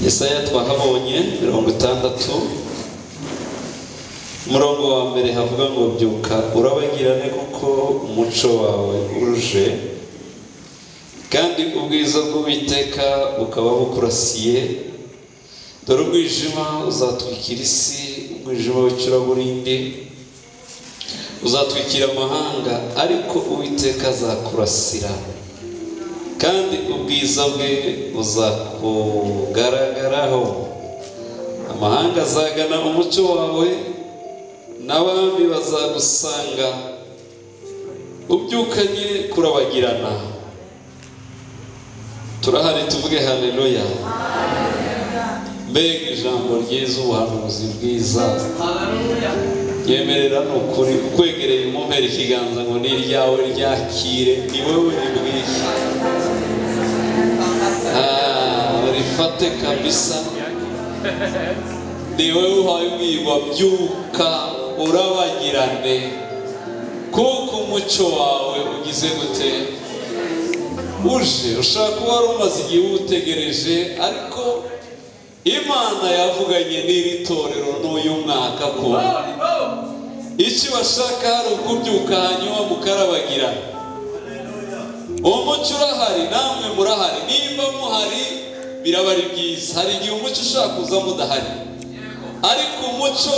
Yesaya twahabonye mirongo itandatu umurongo wa mbere havuga ngo byuka urabagirane kuko umuco wawe uruje kandi ubwiza bw'uwiteka bukaba bukurasiye dore umwijima uzatwikira isi umwijima w'icuraburindi uzatwikira amahanga ariko uwiteka azakurasira kandi ubwiza bwe buzakugaragaraho amahanga azagana umucyo wawe n'abami bazagusanga ubyukanye kurabagirana turahari tuvuge hareruya mbega ijambo ryiza ubuhanuzi bwiza yemerera ni ukuri ukwegereye umumpera ikiganza ngo ni iryawe ryakire ni wowe ribwishye rifate kabisa ni wowe uhaye ubwirwa byuka urabagirane kuko umucyo wawe ugize gute uje ushaka kuba wari umaze igihe uwutegereje ariko imana yavuganye n'iri torero n'uyu mwaka ko icyo bashaka hari ukubyuka hanyuma mukarabagirana umucyo urahari namwe murahari nimba muhari biraba ari byiza hari igihe umucyo ushaka kuza mudahari ariko umucyo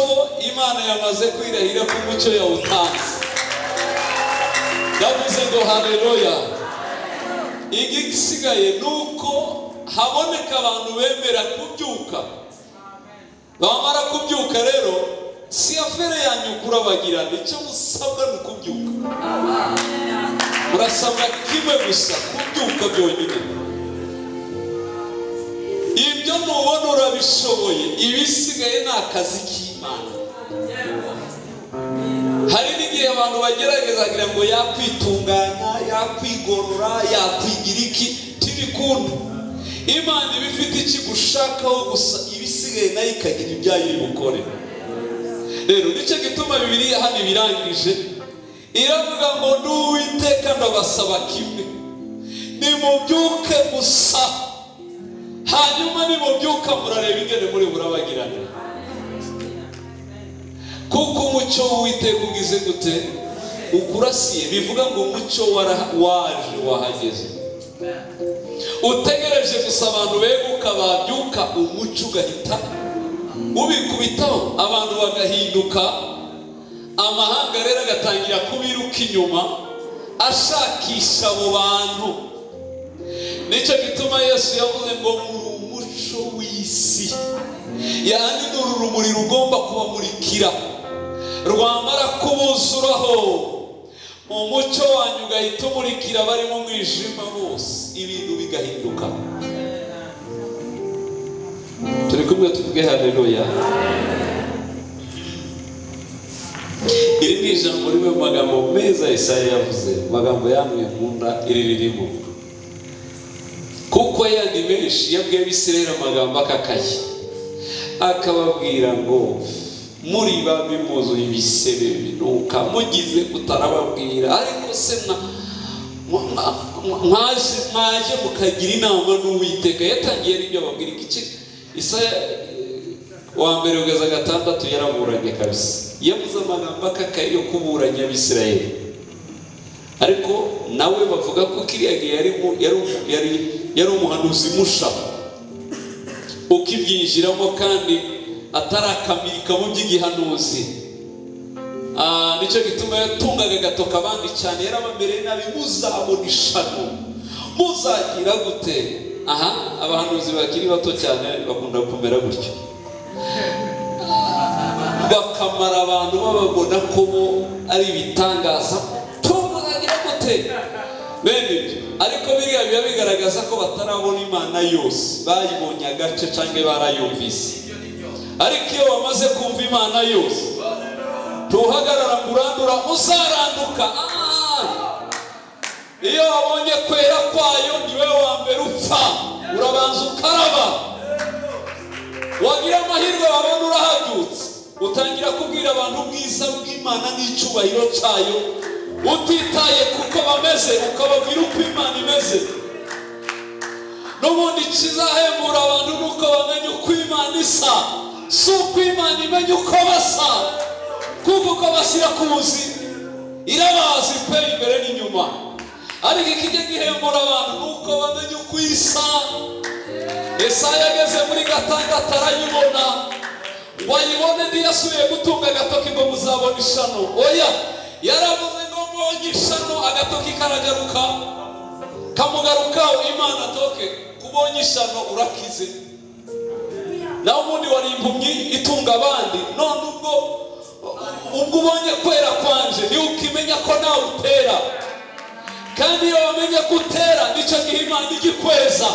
imana yamaze kwirahira ko umucyo yawutanze ndavuze ngo hareruya igisigaye ni uko haboneka abantu bemera kubyuka bamara kubyuka rero si afere yanyu kurabagirana icyo musabwa ni ukubyuka murasabwa kimwe gusa kubyuka byonyine ibyo nubona urabishoboye ibisigaye ni akazi k'imana hari n'igihe abantu bagerageza kugira ngo yakwitunganya yakwigorora yakwigira iki tibikunda imana iba ifite ikigushakaho gusa ibisigaye nayo ikagira ibyayo iri bukore rero nicyo gituma bibiriya hano ibirangije iravuga ngo n'uwiteka ndabasaba kimwe nimubyuke gusa hanyuma nimubyuka murareba ingene muri burabagirane kuko umucyo w'uwiteka ugize gute ukurasiye bivuga ngo umucyo waje wahageze utegereje gusa abantu beguka babyuka umucyo ugahita ubikubitaho abantu bagahinduka amahanga rero agatangira kubiruka inyuma ashakisha abo bantu nicyo gituma yesu yavuze ngo muri umuco w'isi yandi ni uru rumuri rugomba kubamurikira rwamara kubuzuraho umucyo wanyu ugahita umurikira barimo umwijima bose ibintu bigahinduka turi kumwe tuvuge hareruya iri ni ijambo rimwe mu magambo meza Yesaya yavuze amagambo yamwe nkunda iri ririmo kuko yandi menshi yabwiye abisirayeli amagambo akakaye akababwira ngo muri babi muzuye ibisebe binuka mugize utarababwira ariko se mwaje mukagira inama n'uwiteka yatangiye n'ibyo ababwira iki isaya wa mbere kugeza gatandatu yaraburanye kabisa yabuze amagambo akakaye yo kuburanya abisirayeli ariko nawe bavuga ko kiriya gihe yari umuhanuzi musha ukibyinjiramo kandi atarakamikamo by'igihanuzi nicyo gituma yatungaga agatoka abandi cyane yarabamereye nabi muzabona ishano muzagira gute aha abahanuzi bakiri bato cyane bakunda kumera gutyo bakamara abantu bababona ko bo ari ibitangaza bene ibyo ariko biriya biba bigaragaza ko batarabona imana yose bayibonye agace cyangwa barayumvise ariko iyo bamaze kumva imana yose tuhagarara kurandura uzaranduka iyo wabonye kwera kwayo niwe wa mbere upfa urabanza ukaraba wagira amahirwe wabona urahabyutse utangira kubwira abantu ubwiza bw'imana n'icyubahiro cyayo utitaye kuko bameze ukababwira uko imana imeze n'ubundi kizahembura abantu ni uko bamenya uko imana isa si uko imana imenya uko basa kuko uko bashyira ku buzima irabazi pe imbere n'inyuma ariko ikijya gihembura abantu ni uko bamenya uko isa Yesaya ageze muri gatandatu arayibona ngo ayibone ntiyasubiye gutunga agatoki ngo muzabone ishano oya yaravuze ngo mbonye ishano agatoki karagaruka kamugarukaho imana toke kubonye ishano urakize nawe ubundi wari impumyi itunga abandi none ubwo ubwo ubonye kwera kwanje niwe ukimenya ko nawe utera kandi iyo wamenye ko utera nicyo gihe imana igikweza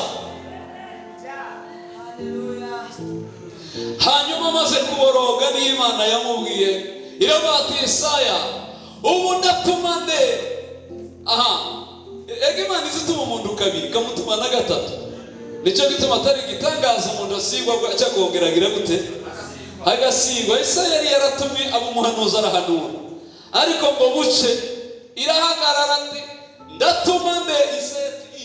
hanyuma amaze kuboroga niyo imana yamubwiye irabati Yesaya ubu ndatuma nde aha ega imana izituma umuntu kabiri ikamutuma na gatatu nicyo gituma atari igitangaza umuntu asigwa cyo kongera agira gute agasigwa Yesaya yari yaratumye aba umuhanuzi arahanura ariko ngo buce irahagarara ati ndatuma nde iseti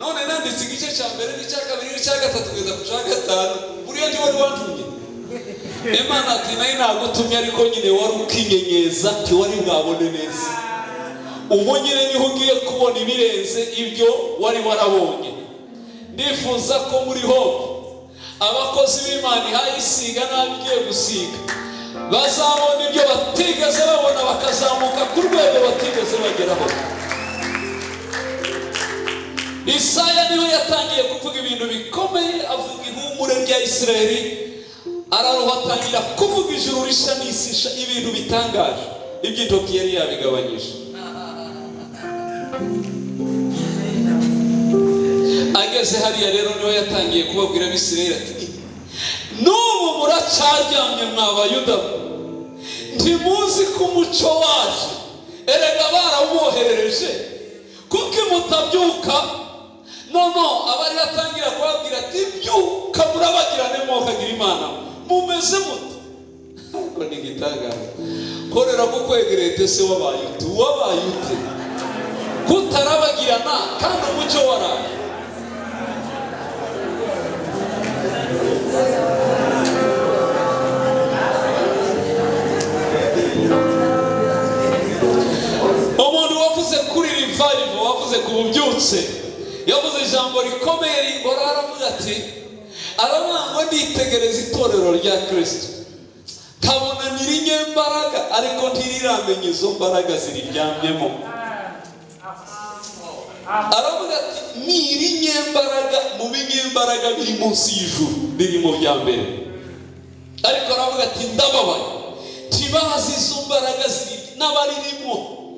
none nanditse igice cya mbere n'icya kabiri n'icya gatatu kugeza ku cya gatanu buriya ntiwari watumye imana ati nayo nagutumye ariko nyine wari ukinyenyeza ntiwari bwabone neza ubu nyine niho ugiye kubona ibirenze ibyo wari warabonye ndifuza ko muri hope abakozi b'imana ihaye isiga n'abigiye gusiga bazabona ibyo batigeze babona bakazamuka ku rwego batigeze bageraho Isaya niwe yatangiye kuvuga ibintu bikomeye avuga ihumure rya Isiraheli araruha atangira kuvuga ijuru rishya n'isisha ibintu bitangaje iby'intoki yari yabigabanyije ageze hariya rero niwe yatangiye kubabwira abisiraheli ati n'ubu muracyaryamye mwabayuda ntimuzi ko umuco wacu erega barawuboherereje kuko mutabyuka noneho abari atangira kubabwira ati byuka murabagirane mwokagira imana mumeze muto ariko ni igitangaza korera ko kwegereye tese wabaye uti wabaye ute kutarabagirana kandi umucyo waraye umuntu wavuze kuri revival wavuze ku bubyutse yavuze ijambo rikomeye rigora aravuga ati arabangwa nitegereza itorero rya kirisito kabona nyirinyembaraga ariko ntiriramenya izo mbaraga ziriryamyemo aravuga ati nyirinyembaraga mu binyembaraga biri munsi y'ijuru biri mu bya mbere ariko aravuga ati ndababaye ntibazi izo mbaraga ziri n'abaririmo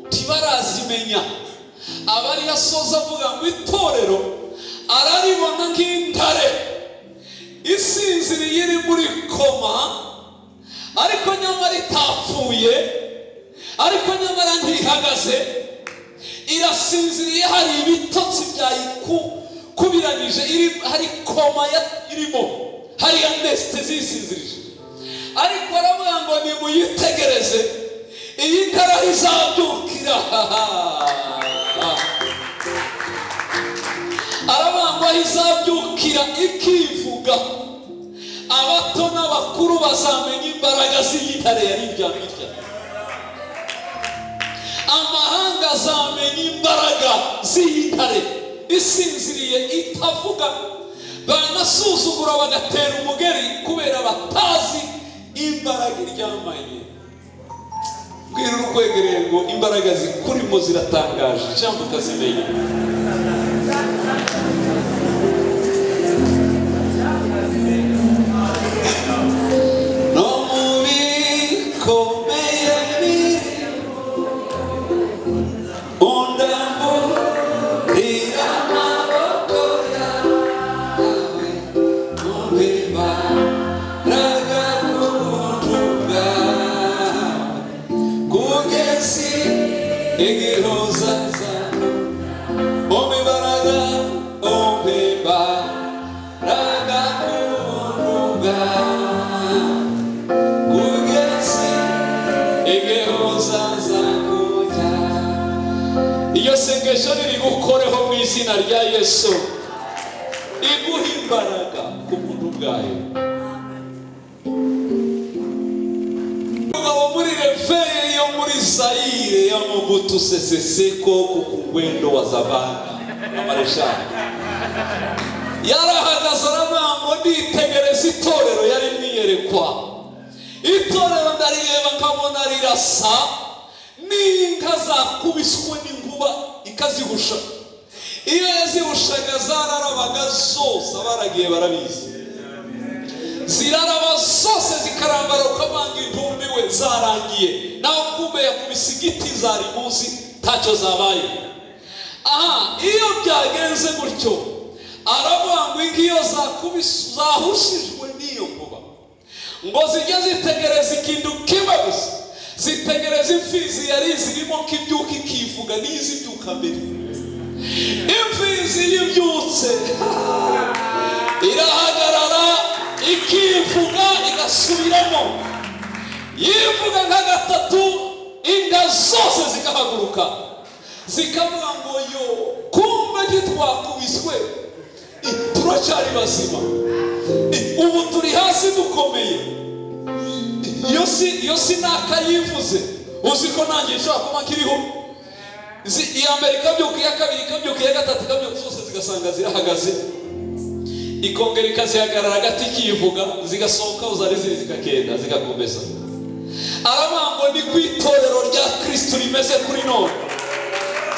ntibarazimenya abari yasoza avuga ngo itorero araribona nk'intare isinziriye iri muri koma ariko nyamara itapfuye ariko nyamara ntihagaze irasinziriye hari ibitotsi byayikubiranyije hari koma ya- irimo hari anesitezi isinzirije ariko aravuga ngo nimuyitegereze iyi ntara izabyukira aravuga ngo izabyukira ikivuga abato n'abakuru bazamenya imbaraga z'igitare yari iryamye amahanga azamenya imbaraga z'igitare isinziriye itavuga banasuzugura bagatera umugeri kubera batazi imbaraga iryamanye bwira urukwegereye ngo imbaraga zikurimo ziratangaje cyangwa utazimenya no mu bikomeye biri undamburira amaboko yawe mu bibaraga k'ubutungane kugeza igihoza zawe mu mibaraga mu bibaraga k'ubutungane kugeza igihoza zawe iryo sengesho riri gukoreho mu izina rya yesu imbaraga ku muntu ubwayo mugabo muri refere yo muri sayire y'amabutuseseseko ku kugwendo wa zabana amareshani yarahagaze aranangwa nditegereza itorero yari miyerekwa itorero ndarireba nkabona rirasa n'inka zakubiswe n'inkuba ikazihusha iyo yazihushaga zararabaga zose abaragiye barabizi ziraraba zose zikarambaruka amanga intumbi we zarangiye nawe kumbe yakubise igiti zari munsi ntacyo zabaye aha iyo byagenze gutyo aravuga ngo ingiyo zakubise zahushijwe n'iyo nkuba ngo zijye zitegereza ikintu kimwe gusa zitegereza imfizi yari zirimo ko ibyuka ikivuga n'izi byuka mbere imfizi y'ibyutse irahagarara ikivuga igasubiramo yivuga nka gatatu inda zose zikahaguruka zikavuga ngo yo kumva ntitwakubiswe Eh, turacyari bazima Eh, ubu turi hasi dukomeye iyo si iyo si nakayivuze uzi ko nanjye nshobora kuba nkiriho Izi- iya mbere ikabyuka iya kabiri ikabyuka iya gatatu ikabyuka zose zigasanga zirahagaze ikongera ikazihagarara hagati ikivuga zigasohoka aho zari ziri zikagenda zigakomeza aramango ni ku itorero rya kirisitu rimeze kuri none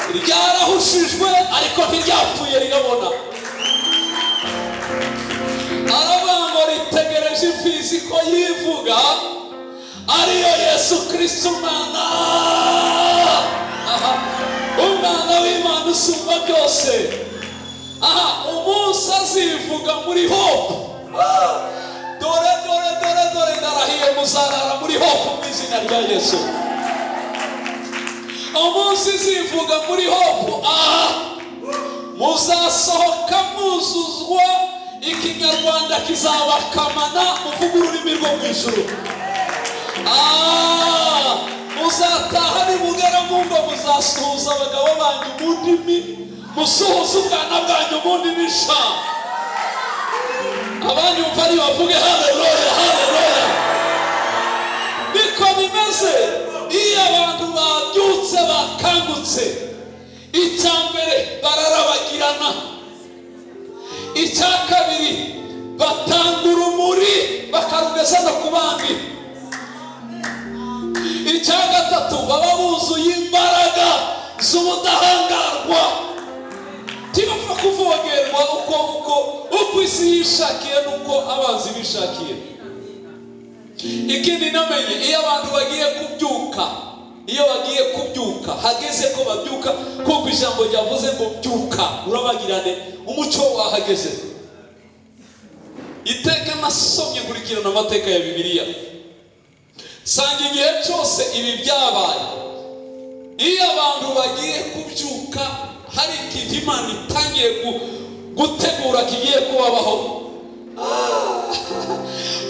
ryarahushijwe ariko ntiryapfuye rirabona arabango ritegereje imfizi ko yivuga ariyo yesu kirisito umwana aha umwana w'imana usumba byose aha umunsi azivuga muri hope Ah, dore dore dore dore ndarahiye muzarara muri hope mu izina rya yesu umunsi zivuga muri hope aha muzasohoka muzuzwa ikinyarwanda kizabakamana muvuga ururimi rwo mu ijuru Ah, muzataha nimugera mu ngo muzasuhuza abagabo banyu mu ndimi musuhuza ubwana bwanyu mu ndimi sha abandi bumva ari bavuge haleluya haleluya niko bimeze iyo abantu babyutse bakangutse icya mbere bararabagirana icya kabiri batanga urumuri bakarugeza no ku bandi icya gatatu baba buzuye imbaraga z'ubudahangarwa ntibapfa kuvogerwa uko uko uko isi yishakiye n'uko abanzi bishakiye ikindi namenye iyo abantu bagiye kubyuka iyo bagiye kubyuka hageze ko babyuka kuko ijambo ryavuze ngo byuka urabagirane umuco wahageze iteka nasomye nkurikirana amateka ya bibiliya sanga igihe cyose ibi byabaye iyo abantu bagiye kubyuka hari ikintu imana itangiye gu- gutegura kigiye kubabaho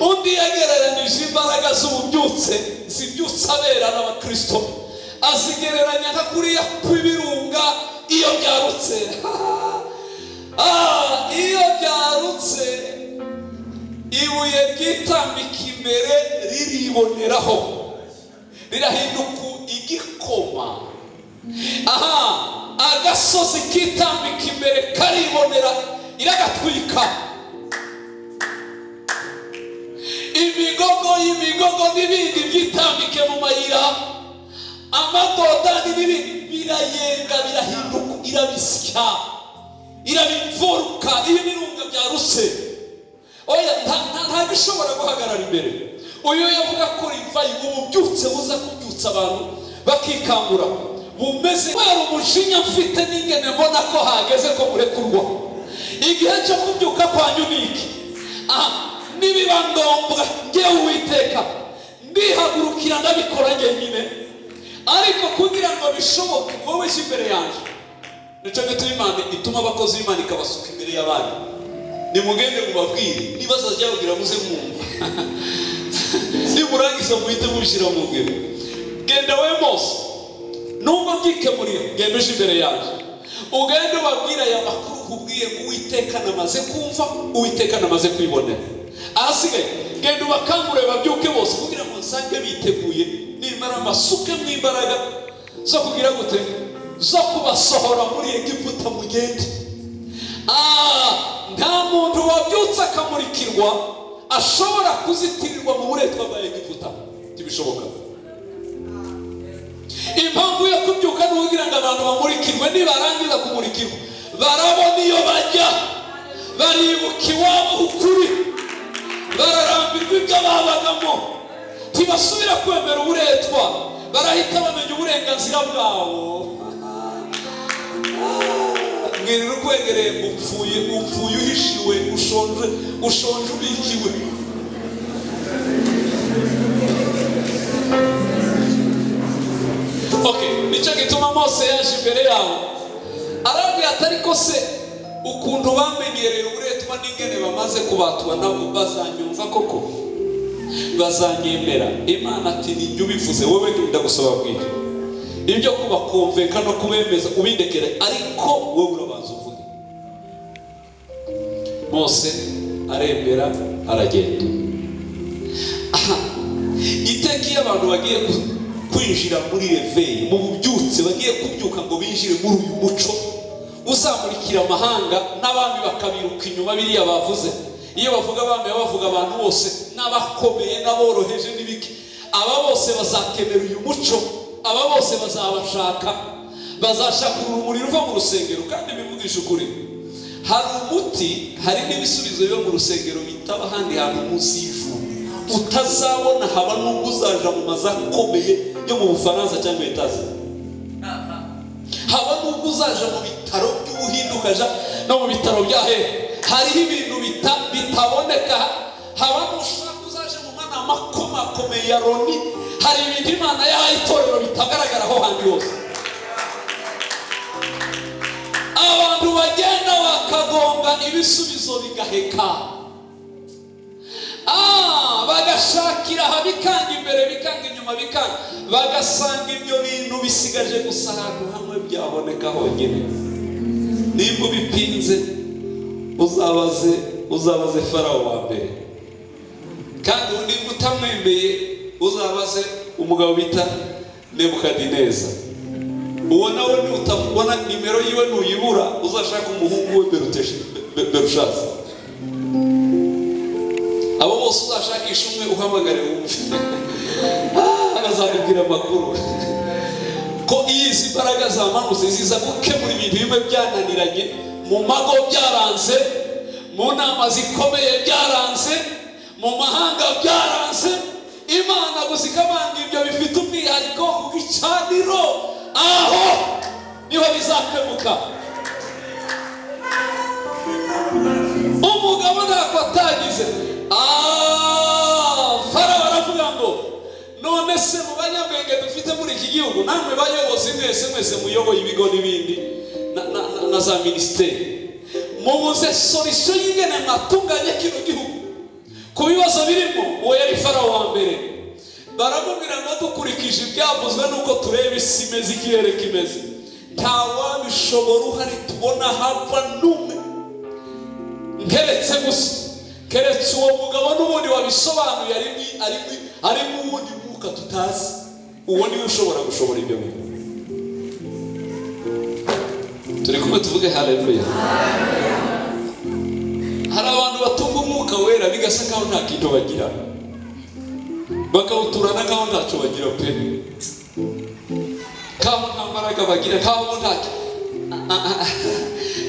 undi yagereranyije imbaraga z'ububyutse zibyutse abera n'abakristo azigereranya nka kuriya kw'ibirunga iyo byarutse Ah, iyo byarutse ibuye ryitambika imbere ririboneraho rirahinduka igikoma aha agasozi kitambika imbere karibonera iragatwika imigogo y'imigogo n'ibindi byitambike mu mayira amadodani n'ibindi birayenga birahinduka irabisya irabimfuruka iyo ibirunga byaruse oya nta- nta- ntabwo ishobora guhagarara imbere uyu yavuga ko rivayi ububyutse buza kubyutsa abantu bakikangura bumeze kubera umujinya mfite n'ingene mbona ko hageze ko murekurwa igihe cyo kubyuka kwanyu ni iki aha nibiba ngombwa ngewe uwiteka ndihagurukira ndabikora njyenyine ariko kugira ngo bishoboke wowe jya imbere yanjye nicyo gituma imana ituma abakozi b'imana ikabasuka imbere y'abandi nimugende mubabwire niba zazajya muze mwumva nimurangiza muhite mubishyira mu ngiro genda we mose nubwo byikemurira genda uje imbere yanjye ugende ubabwire aya makuru nkubwiye ngo uwiteka namaze kumva uwiteka namaze kwibonera ahasigaye genda ubakangurire babyuke bose kugira ngo nsange biteguye nimara mbasuke mu imbaraga zo kugira gute zo kubasohora muri egiputa mugende Ah, nta muntu wabyutse akamurikirwa ashobora kuzitirirwa mu buretwa bwa egiputa ntibishoboka impamvu yo kubyuka ni ukugira ngo abantu bamurikirwe nibarangiza kumurikirwa barabona iyo bajya baribuka iwabo ukuri bararambirwa ibyo babagamo ntibasubira kwemera uburetwa barahita bamenya uburenganzira bwabo mwirira ukwegereye upfuye upfuye uhishiwe ushonje ushonje ubikiwe ok nicyo gituma mose yaje imbere yabo arabwira ati ariko se ukuntu bamenyereye uburetwa n'ingene bamaze kubatwa nabo bazanyumva koko bazanyemera imana ati nijya ubivuze wowe genda gusaba bwije ibyo kubakomveka no kubemeza ubindekere ariko wowe urabanza uvuge mose aremera aragenda aha iteka iyo abantu bagiye ku- kwinjira muri reveyi mu bubyutse bagiye kubyuka ngo binjire muri uyu muco uzamurikira amahanga n'abami bakabiruka inyuma biriya bavuze iyo bavuga abami baba bavuga abantu bose n'abakomeye n'aboroheje n'ibiki aba bose bazakenera uyu muco aba bose bazabashaka bazashaka urumuri ruva mu rusengero kandi bivugisha ukuri hari umuti hari n'ibisubizo biba mu rusengero bitaba ahandi hantu munsi y'ijuru utazabona haba n'ubwo uzaja mu mazu akomeye yo mu bufaransa cyangwa etaje haba n'ubwo uzaja mu bitaro by'ubuhinde ukaja no mu bitaro bya hehe hariho ibintu bita- bitaboneka haba n'ushaka uzaje mu manama akomakomeye ya loni hari ibintu imana yahaye itorero bitagaragara aho handi hose abantu bagenda bakagonga ibisubizo bigaheka Ah, bagashakira aha bikanga imbere bikanga inyuma bikanga bagasanga ibyo bintu bisigaje gusa ahantu hamwe byaboneka honyine nimba ubipinze uzabaze uzabaze farawo wa mbere kandi nimba utamwemeye uzabaze umugabo bita nebukadineza uwo nawe nutamubona nimero yiwe nuyibura uzashaka umuhungu we Beruteshe- Be- Be- berushaza abo bose uzashakisha umwe uhamagare wumve Ah, bazakubwira amakuru ko iyo izi mbaraga zamanutse ziza gukemura ibintu bimwe byananiranye mu mago byaranze mu nama zikomeye byaranze mu mahanga byaranze imana gusa ikabanga ibyo bifite umwihariko ku gicaniro aho niho bizakemuka umugabo ntako atagize Ah, farawo aravuga ngo none se mu banyabwenge dufite muri iki gihugu namwe bayobozi mwese mwese muyoboye ibigo n'ibindi na- na- na- na za minisiteri mubuze solisiyo y'ingene mwatunganya kino gihugu ku bibazo birimo uwo yari farawo wa mbere baramubwira ngo dukurikije ibyavuzwe n'uko tureba isi imeze ikirere kimeze nta wabishobora uhari tubona hapfa n'umwe nkeretse gusa keretse uwo mugabo n'ubundi wabisobanuye ari mu- ari mu- ari mu wundi mwuka tutazi uwo niwe ushobora gushobora ibyo bintu turi kumwe tuvuge haleluya hari abantu batunga umwuka wera bigasa nkaho nta kintu bagira bakawuturana nkaho ntacyo bagira pe nkaho nta mbaraga bagira nkaho ntacyo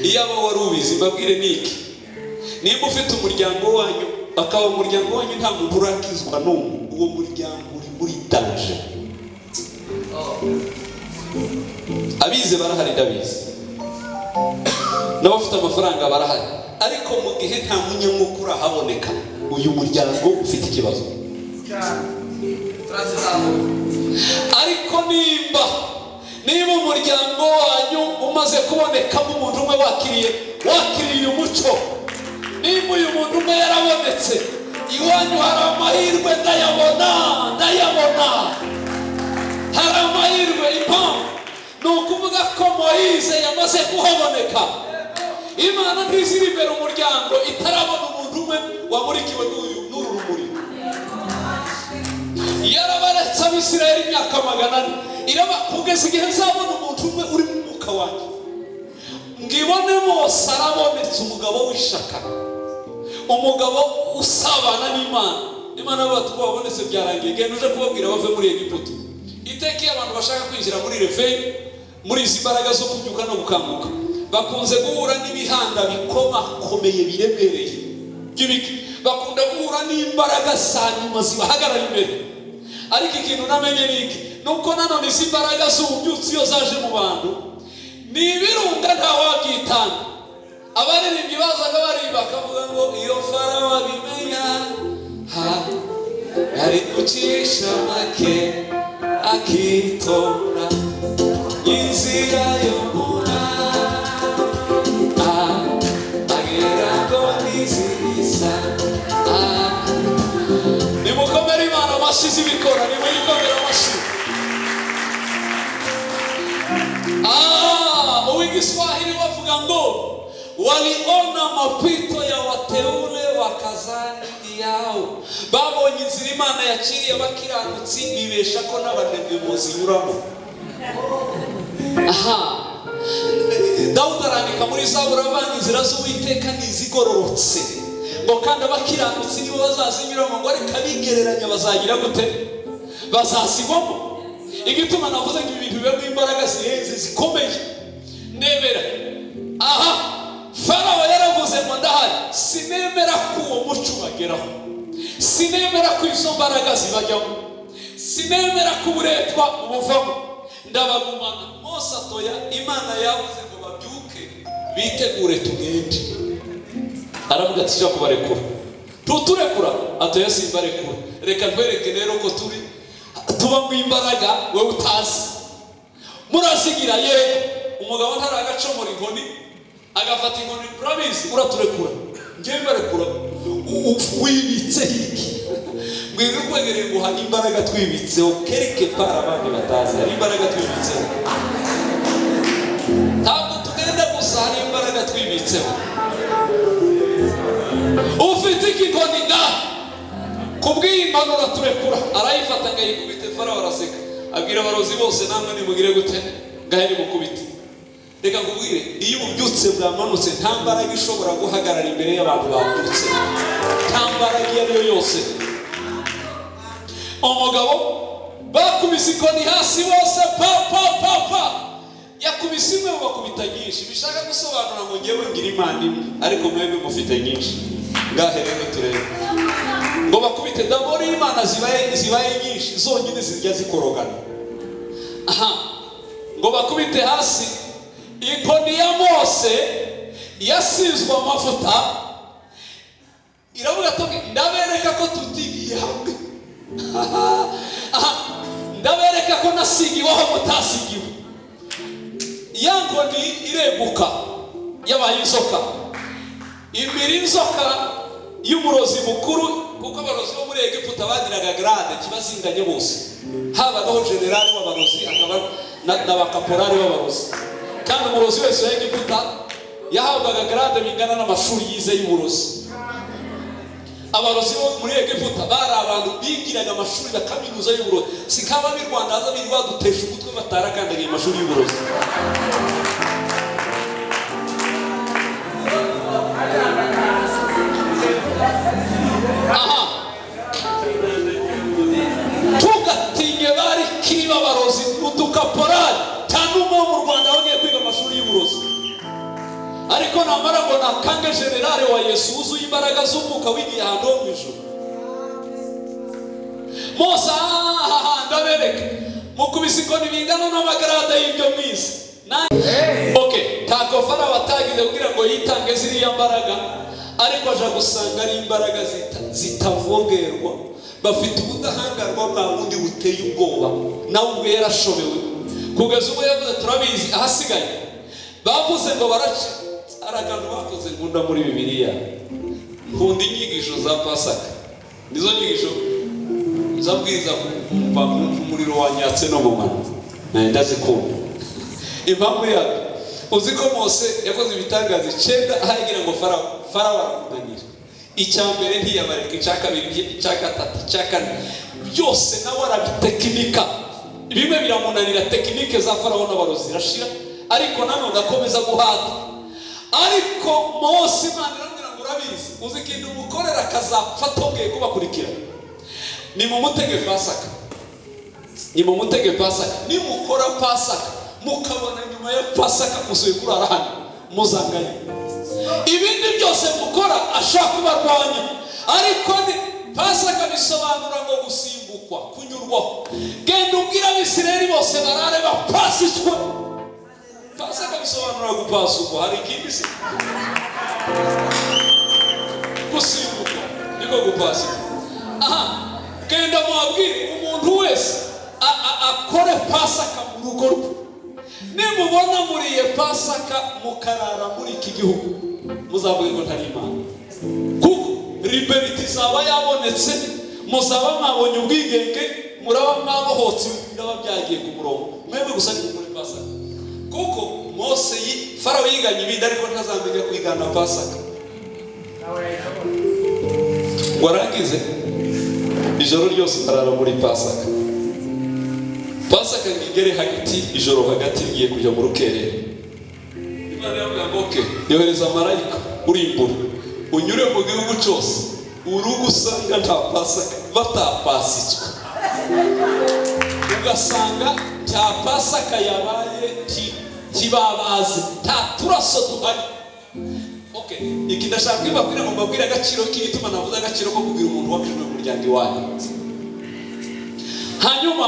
iyo aba wari ubizi mbabwire niki nimba ufite umuryango wanyu akaba umuryango wanyu nta muntu urakizwa n'umwe uwo muryango uri muri danje abize barahari ndabizi n'abafite amafaranga barahari ariko mu gihe nta munyamwuka urahaboneka uyu muryango ufite ikibazo ariko nimba niba umuryango wanyu umaze kubonekamo umuntu umwe wakiriye wakiriye umuco nimba uyu muntu umwe yarabonetse iwanyu hari amahirwe ndayabona ndayabona hari amahirwe impamvu ni ukuvuga ko moyize yamaze kuhaboneka imana ntiziri imbere umuryango itarabona umuntu umwe wamurikiwe n'uyu n'uru rumuri yarabaretse abisirayeli imyaka magana ane iraba kugeza igihe nzabona umuntu umwe uri mu mwuka wanjye ngibonemo sara abonetse umugabo w'ishaka umugabo usabana n'imana imana bavuga ko wabonetse byarangiye genda uje kubabwira bave muri egiputa iteka iyo abantu bashaka kwinjira muri referi muri izi mbaraga zo kubyuka no gukanguka bakunze guhura n'ibihanda bikomakomeye biremereye by'ibiki bakunda guhura n'imbaraga za nyuma zibahagarara imbere ariko ikintu namenye ni iki ni uko nanone izi mbaraga z'ububyutsi iyo zaje mu bantu ni ibirunga ntawabyitanga abaririmbyi bazaga baririmba bakavuga ngo iyo farawo abimenya ha ari gucisha make akitora inzira yo mura nimukomere imana amashyi z'ibikora nimuyikomere amashyi Ah, uwigiswahili wavuga ngo waliona mapito ya wateule wakazani yao babonye inzira imana yakiriye abakiranutsi bibesha ko n'abanebwe muzinyuramo aha dawudi arandika muri zaburi avanga inzira z'uwiteka ntizigororotse ngo kandi abakiranutsi nibo bazazinyuramo ngo ariko abigereranya bazagira gute bazasigwamo igituma navuze ngo ibi bintu bibamo imbaraga zihenze zikomeye ndebera aha farawo yaravuze ngo ndahari sinemera ko uwo muco ubageraho sinemera ko izo mbaraga zibajyamo sinemera ko uburetwa buvamo ndabagumana mose atoya imana yavuze ngo babyuke bitegure tugende aravuga ati tujya kubarekura tuturekura atoya simbarekura reka ntwereke rero ko turi tuba mu imbaraga wowe utazi murazigira yego umugabo ntaragacomora inkoni agafata inkoni urabizi uraturekura ngewe mbarekura U- u- wibitse iki mbwira ukwegereye guha imbaraga twibitseho kereke para abandi batazi hari imbaraga twibitseho ntabwo tugenda gusa hari imbaraga twibitseho ufite ikikoni ngaha kubw'iyi mpanuro turekura arayifata ngayikubite farawo araseka abwira abarozi bose namwe nimugire gute ngahe nimukubite reka nkubwire iyo ububyutse bwamanutse nta mbaraga ishobora guhagarara imbere y'abantu babyutse nta mbaraga iyo ari yo yose umugabo bakubise ikoni hasi bose pa pa pa pa yakubise imwe bakubita nyinshi bishaka gusobanura ngo ngewe ngira imana imwe ariko mwebwe mufite nyinshi ngahe rero turebe ngo bakubite dabori imana zibaye zibaye nyinshi zonyine zijya zikorogana aha ngo bakubite hasi inkoni ya mose yasizwe amavuta iravuga ati ndabereka ko tutigiye hamwe Aha, ndabereka ko nasigiweho mutasigiwe ya nkoni ireguka yabaye inzoka imira inzoka y'umurozi mukuru kuko abarozi bo muri egiputa bagiraga garade kibazinganye bose habagaho generali w'abarozi akaba na- na bakaporari b'abarozi kandi umurozi wese wa egiputa yahabwaga garade bingana n'amashuri yize y'uburozi abarozi bo muri egiputa bari abantu bigiraga amashuri ya kaminuza y'uburozi si kaba b'i rwanda haza birirwa badutesha umutwe batarakandagiye amashuri y'uburozi aha tugatinye bari kiri b'abarozi udukaporari cyane umwe wo mu rwanda wagiye kwiga amashuri y'uburozi ariko namara ngo nakange generale wa yesu wuzuye imbaraga z'umwuka wigiye ahantu ho mu ijuru mose ahaha ndabereka mukubise ikoni bingana n'amagarada y'ibyo mwiza Nanjye- ok ntabwo farawo atagize kugira ngo yitange ziriya mbaraga ariko aja gusanga ari imbaraga zita- zitavogerwa bafite ubudahangarwa bwa bundi buteye ubwoba nawe ubwe yarashobewe kugeza ubwo yavuze turabizi ahasigaye bavuze ngo baraca hari akantu bakoze nkunda muri bibiliya nkunda inyigisho za pasaka nizo nyigisho zabwiza kumva kumva umuriro wanyatse no mu mano nawe ndazikunda impamvu yabyo uzi ko mose yakoze ibitangaza icyenda aho yagira ngo farawo farawo aramunanira icya mbere ntiyabareka icya kabiri icya gatatu icya kane byose nawe arabitekinika bimwe biramunanira tekinike za farawo n'abarozi zirashira ariko nanone akomeza guhata ariko mose imana iramubwira ngo urabizi uzi ikintu umukorera akazapfa atongeye kubakurikira ni mu mutege pasaka ni mu mutege pasaka nimukora pasaka mukabona nyuma ya pasaka musuye kurara hano muzanganye ibindi byose mukora ashaka kubarwanya ariko ni pasaka bisobanura ngo gusimbukwa kunyurwaho genda ubwira abisirayeli bose barare bapasicwe pasaka bisobanura gupasukwa hari ikindi se gusimbukwa niko gupasika aha genda muhabwire umuntu wese a- a- akore pasaka mu rugo rwe nimubona muriye pasaka mukarara muri iki gihugu muzavuge ko ntari imana kuko liberiti izaba yabonetse muzaba mwabonye ubwigenge muraba mwabohotse biraba byagiye ku murongo mwebwe gusa ni mukore pasaka kuko mose yi- farawo yiganye ibindi ariko ntazamenya kwigana pasaka warangize ijoro ryose utarara muri pasaka pasaka ngo igere hagati ijoro hagati rigiye kujya mu rukerera imana yambwira ngo oke yohereza marayika urimbura unyure mu gihugu cyose urugo usanga nta pasaka batapasitswe ugasanga cya pasaka yabaye ki- kibabaze nta turaso duhari Okay. iki ndashaka kwibabwira ngo mbabwire agaciro k'igituma navuze agaciro ko kubwira umuntu wabijwe mu muryango iwanyu hanyuma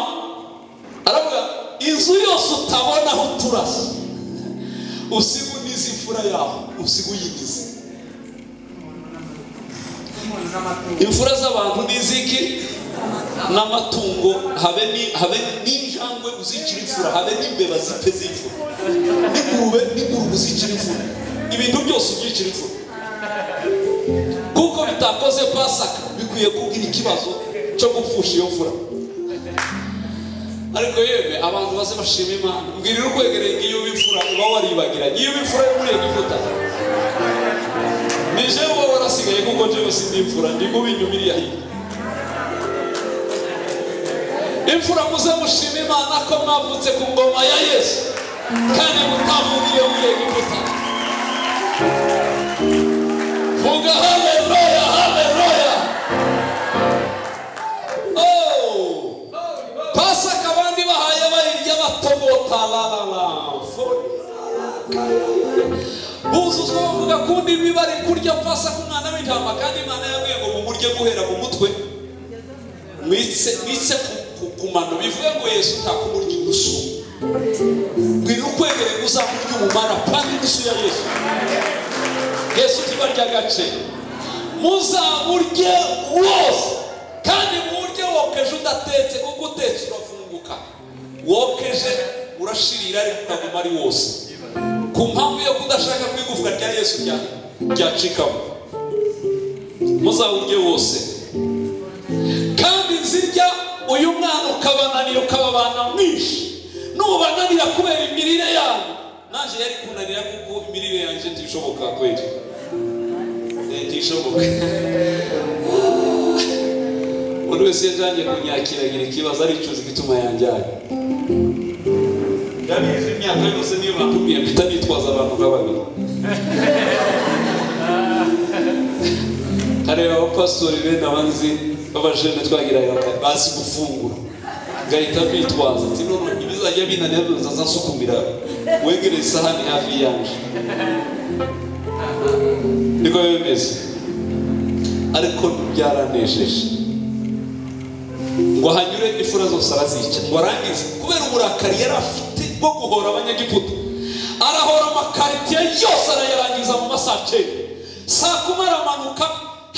aravuga inzu yose utabonaho uturasa usiga unize imfura yaho usiga uyinize imfura z'abantu ni iz'iki n'amatungo habe ni- habe n'injangwe uzicira imfura habe n'imbeba zipfe z'imfura n'ingurube n'ingurube uzicira imfura ibintu byose ubyicira imfura kuko bitakoze pasaka bikwiye kubwira ikibazo cyo gupfusha iyo mfura ariko yewe abantu baze bashima imana mbwira iri kwegereye ngo iyo wimfura uba waribagiranye iyo wimfura y'umweru ivuta ni jewe uba warasigaye kuko jewe sindi imfura ndi kuba inyumiriya hirya imfura muze mushima imana ko mwavutse ku ngoma ya yesu kandi mutavugiye mu egiputa vuga haleluya haleluya Oh! pasaka abandi bahaye bayirya batogota la la la Fo- buzuzwa bavuga kundi bari kurya pasaka umwana w'intama kandi imana yabwiye ngo mumurye guhera mu mutwe mwitse mwitse ku- ku- ku mano bivuga ngo yesu ntakumurya inusu mbwira ukwegere ngo uzamurye umumara kandi inusu ya yesu yesu tiba ry'agace muzamurye wose kandi muwurye wokeje udatetse kuko utetse urafunguka wokeje urashirira ariko ukaguma ari wose ku mpamvu yo kudashaka ko igufwa rya yesu rya- ryacikamo muzawurye wose kandi nzirya uyu mwana ukabananira ukababana mwinshi nubananira kubera imirire yanyu nanjye yari kunanira kuko imirire yanjye ntishoboka kweli Eh, ntishoboka buri wese yajyanye kunyakira agira ikibazo aricuza igituma yanjyanye ndabizi imyaka yose niyo bakubwiye mpita nitwaza abantu nka babiri hari abapasitori bene abanzi b'abajene twagiraga bazi gufungura ngahita bitwaza ati none ibizajya binanira byose azasukumira wegereye isahani hafi yanjye niko biba bimeze ariko byaranejeje ngo hanyure imfura zose arazica ngo arangize kubera uburakari yari afite bwo guhora abanyagiputa arahora amakaritiye yose arayarangiza mu masaha cyenda saa kumi aramanuka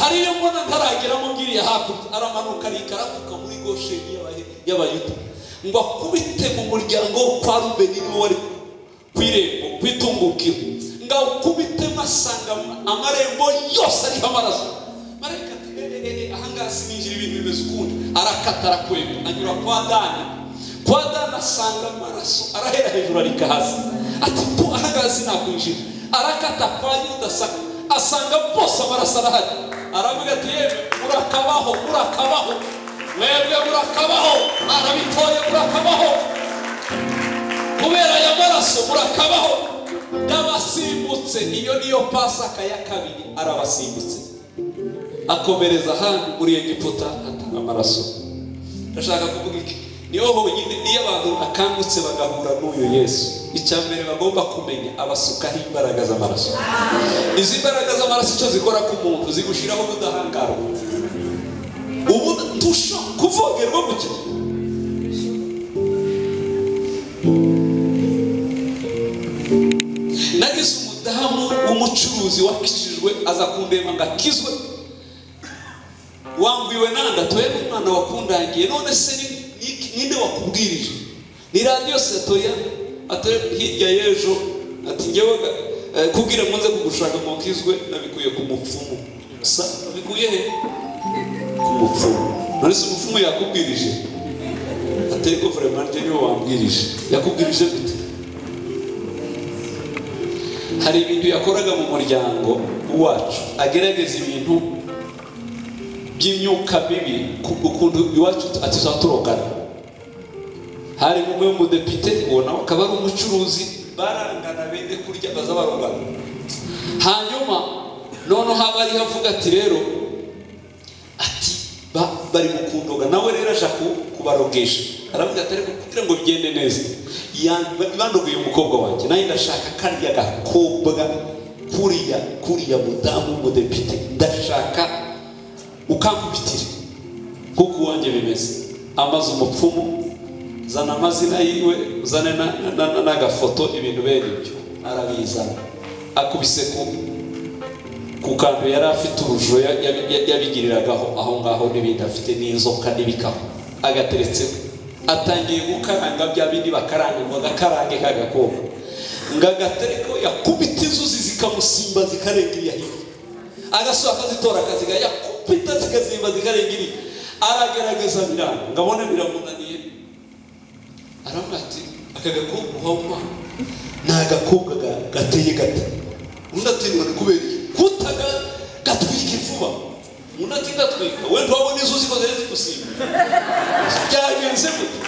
hariyo mbona ntarageramo ngiriya hakurya aramanuka arikaramuka muri gosheni y'Abahe- y'abayuda ngo akubite mu muryango wo kwa rubeni niwo wari ku irembo ku itungukiro ngo awukubite masanga amarembo yose ariho amaraso marayika ati eee ahangaha sininjira ibintu bimeze ukundi arakata arakwega anyura kwa dani kwa dani asanga amaraso arahera hejuru arika hasi ati mpu ahangaha sinakwinjira arakata kwa yudasaka asanga bose amaraso arahari aravuga ati yewe murakabaho murakabaho mwebwe murakabaho arabitoye murakabaho kubera aya maraso murakabaho n'abasimbutse iyo niyo pasaka ya kabiri arabasimbutse akomereza ahandi muri egiputa atanga amaraso ndashaka kuvuga iki niho honyine niyo abantu bakangutse bagahura n'uyu yesu icya mbere bagomba kumenya abasukaho imbaraga z'amaraso izi mbaraga z'amaraso icyo zikora ku muntu zigushyiraho ubudahangarwa ubu tusha kuvogerwa gutya nagize umudamu w'umucuruzi wakijijwe aza kundeba ngo akizwe wambwiwe nanda twebwe umwana wakundangiye none se ni- ni- ninde wakubwirije ni radiyo satoya ati hirya y'ejo ati ngewe ga- eh, kubwira muze kugushaka ngo nkizwe nabikuye ku mupfumu sa nabikuye he ku mupfumu none se umupfumu yakubwirije ati ariko vraiment njye niwe wambwirije yakubwirije gute hari ibintu yakoraga mu muryango wacu agerageza ibintu by'imyuka mibi ku- ukuntu iwacu atizaturoga hari umwe w'umudepite uwo nawe akaba ari umucuruzi barangana bende kurya baza barogana hanyuma noneho aba ariho avuga ati rero ati ba- bari mukundoga nawe rero aje ku- kubarogesha aravuga ati ariko kugira ngo bigende neza yan- bandogoye umukobwa wanjye nanjye ndashaka karya gakobwa kuriya kuriya mudamu w'umudepite ndashaka ukankubitira nk'uko uwanjye bimeze amaze umupfumu zana amazina yiwe uzane na- na- na- n'agafoto ibintu bene ibyo arabizana akubise ku ku kantu yari afite urujo ya- ya- ya- yabigiriragaho aho ngaho n'ibindi afite n'inzoka n'ibikaho agateretseho atangiye gukaranga bya bindi bakaranga ngo agakarange k'agakobwa ngo agatereko yakubita inzuzi zikamusimba zikarenga iya hirya agasohoka akazitora akaziga yakubita zikazimba zikarenga iriya aragerageza biranga ngo abone biramunaniye aravuga ati aka gakobwa uhanywa ni agakobwa ga- gateye gata undi ati ngo ni kubera iki kutaga gatwika vuba undi ati gatwika wenda wabona izuzi ko zari zigusimba byagenze gute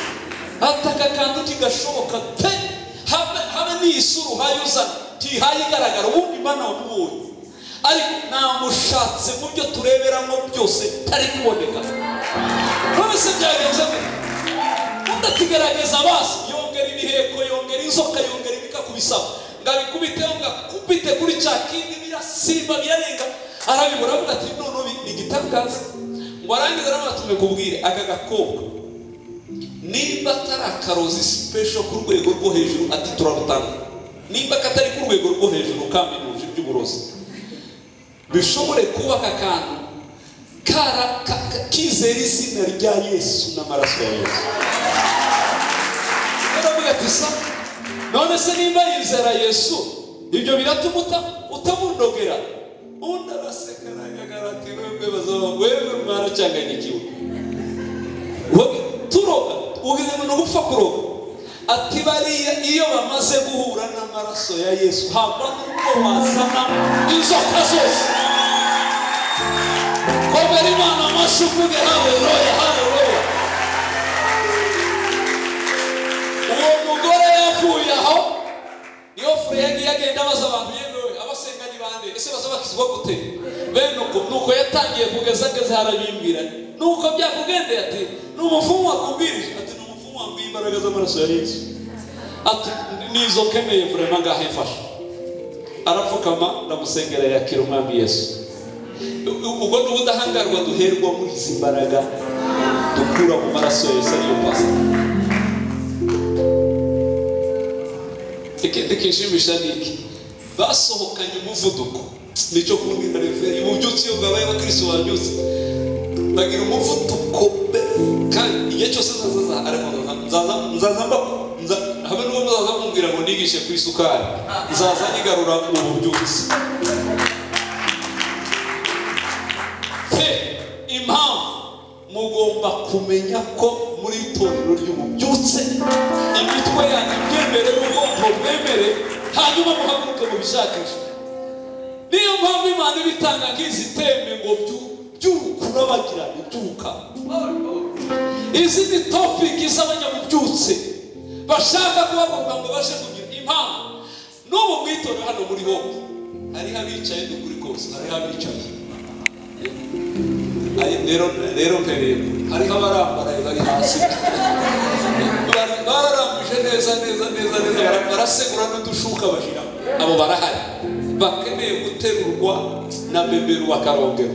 ataka kantu kigashoboka pe habe habe n'isura uhaye uzana ntihaye igaragara ubundi mana wamubonye ariko namushatse mu byo tureberamo byose tari kuboneka none se byagenze gute udatigaragaza amaso yongera ibiheko yongera inzoka yongera ibikakubisaba ngo abikubiteho ngo akubite kuri cya kindi birasimba birarenga arabibura avuga ati noneho bi- ni igitangaza ngo arangize aravuga ati mbikubwire aka gakobwa nimba atari akarozi sipesho ku rwego rwo hejuru ati turarutanga nimba katari ku rwego rwo hejuru kaminuje iby'uburozi bishobore kuba aka kantu kara ka- ka- kizera izina rya yesu n'amaraso ya yesu aravuga ati sa none se nimba yizera yesu ibyo biratuma uta- utamundogera undi araseka aragagaragara ati webwe bazaba wewe mwaracyanganyikiwe wowe turoga ubuzima ni ugupfa kuroga ati bariya iyo bamaze guhura n'amaraso ya yesu hava n'ubwo wazana inzoka zose komera imana amashyi uvuge haleluya haleluya uwo mugore yapfuye aho niyo fure yagiye agenda abaza abantu yemewe abasenga ni bande ese baza bakizwa gute bene uko nuko yatangiye kugeza ageze harabimbwira nuko byakugendeye ati ni umufumu wakubwirije ati ni umufumu wambwiye imbaraga z'amaraso ya yesu ati ni izo keneye vurema ngaho ifasha arapfukama ndamusengera yakira umwami yesu U- u- ubwo ni ubudahangarwa duherwa muri izi mbaraga dukura mu maraso ya yesu ariyo pasika ikindi kishimisha ni iki basohokanye umuvuduko nicyo kubwira referi ububyutse iyo bwabaye abakirisitu babyutse bagira umuvuduko be kandi igihe cyose nzazaza ariko nzaza- nzaza nzaza mbaku nza- habe n'uwo muzaza kumbwira ngo nigishe ku isukari nzaza nyigarura mu bubyutse pe impamvu mugomba kumenya ko muri itorero ry'umubyutse imitwe yanyu myemere ubwonko mwemere hanyuma muhaguruke mubishakishe niyo mpamvu imana iba itanga nk'izi teme ngo byu- by'urukurabagirane byuka izi ni topiki z'abanyamubyutse bashaka kuhaguruka ngo bashe kugira impamvu n'ubu mwitore hano muri hose hariho abicaye n'ukuri kose hariho abicaye Ari- rero rero mpereye hariho abarambaraye bari hasi Bara- bararambije neza neza neza neza bara- barasegura n'udushuka bashira abo barahari bakeneye guterurwa na beberu bakarongera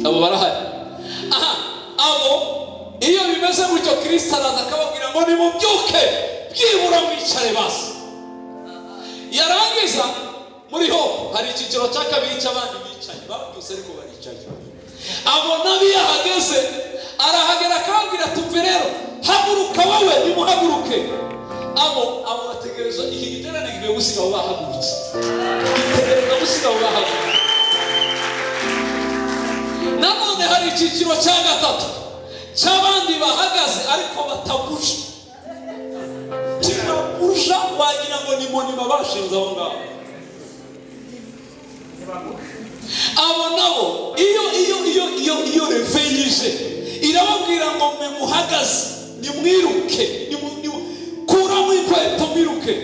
abo barahari aha abo iyo bimeze gutyo kirisita araza akababwira ngo nimubyuke byibura mwicare basi yarangiza muri ho hari icyiciro cya kabiri cy'abandi bicaye babyutse ariko baricaye abona iyo ahageze arahagera akababwira tumve rero haguruka wowe nimuhaguruke abo abo bategereza iki giterane kigiye gusiga abo bahagurutse gitegereza gusiga abo bahagurutse nanone hari icyiciro cya gatatu cy'abandi bahagaze ariko bataguje kiraguja wagira ngo ni monima bashinze aho ngaho abo nabo iyo iyo iyo iyo iyo reve yije irababwira ngo mwe muhagaze nimwiruke nimu- nimu- kuramo ikweto mwiruke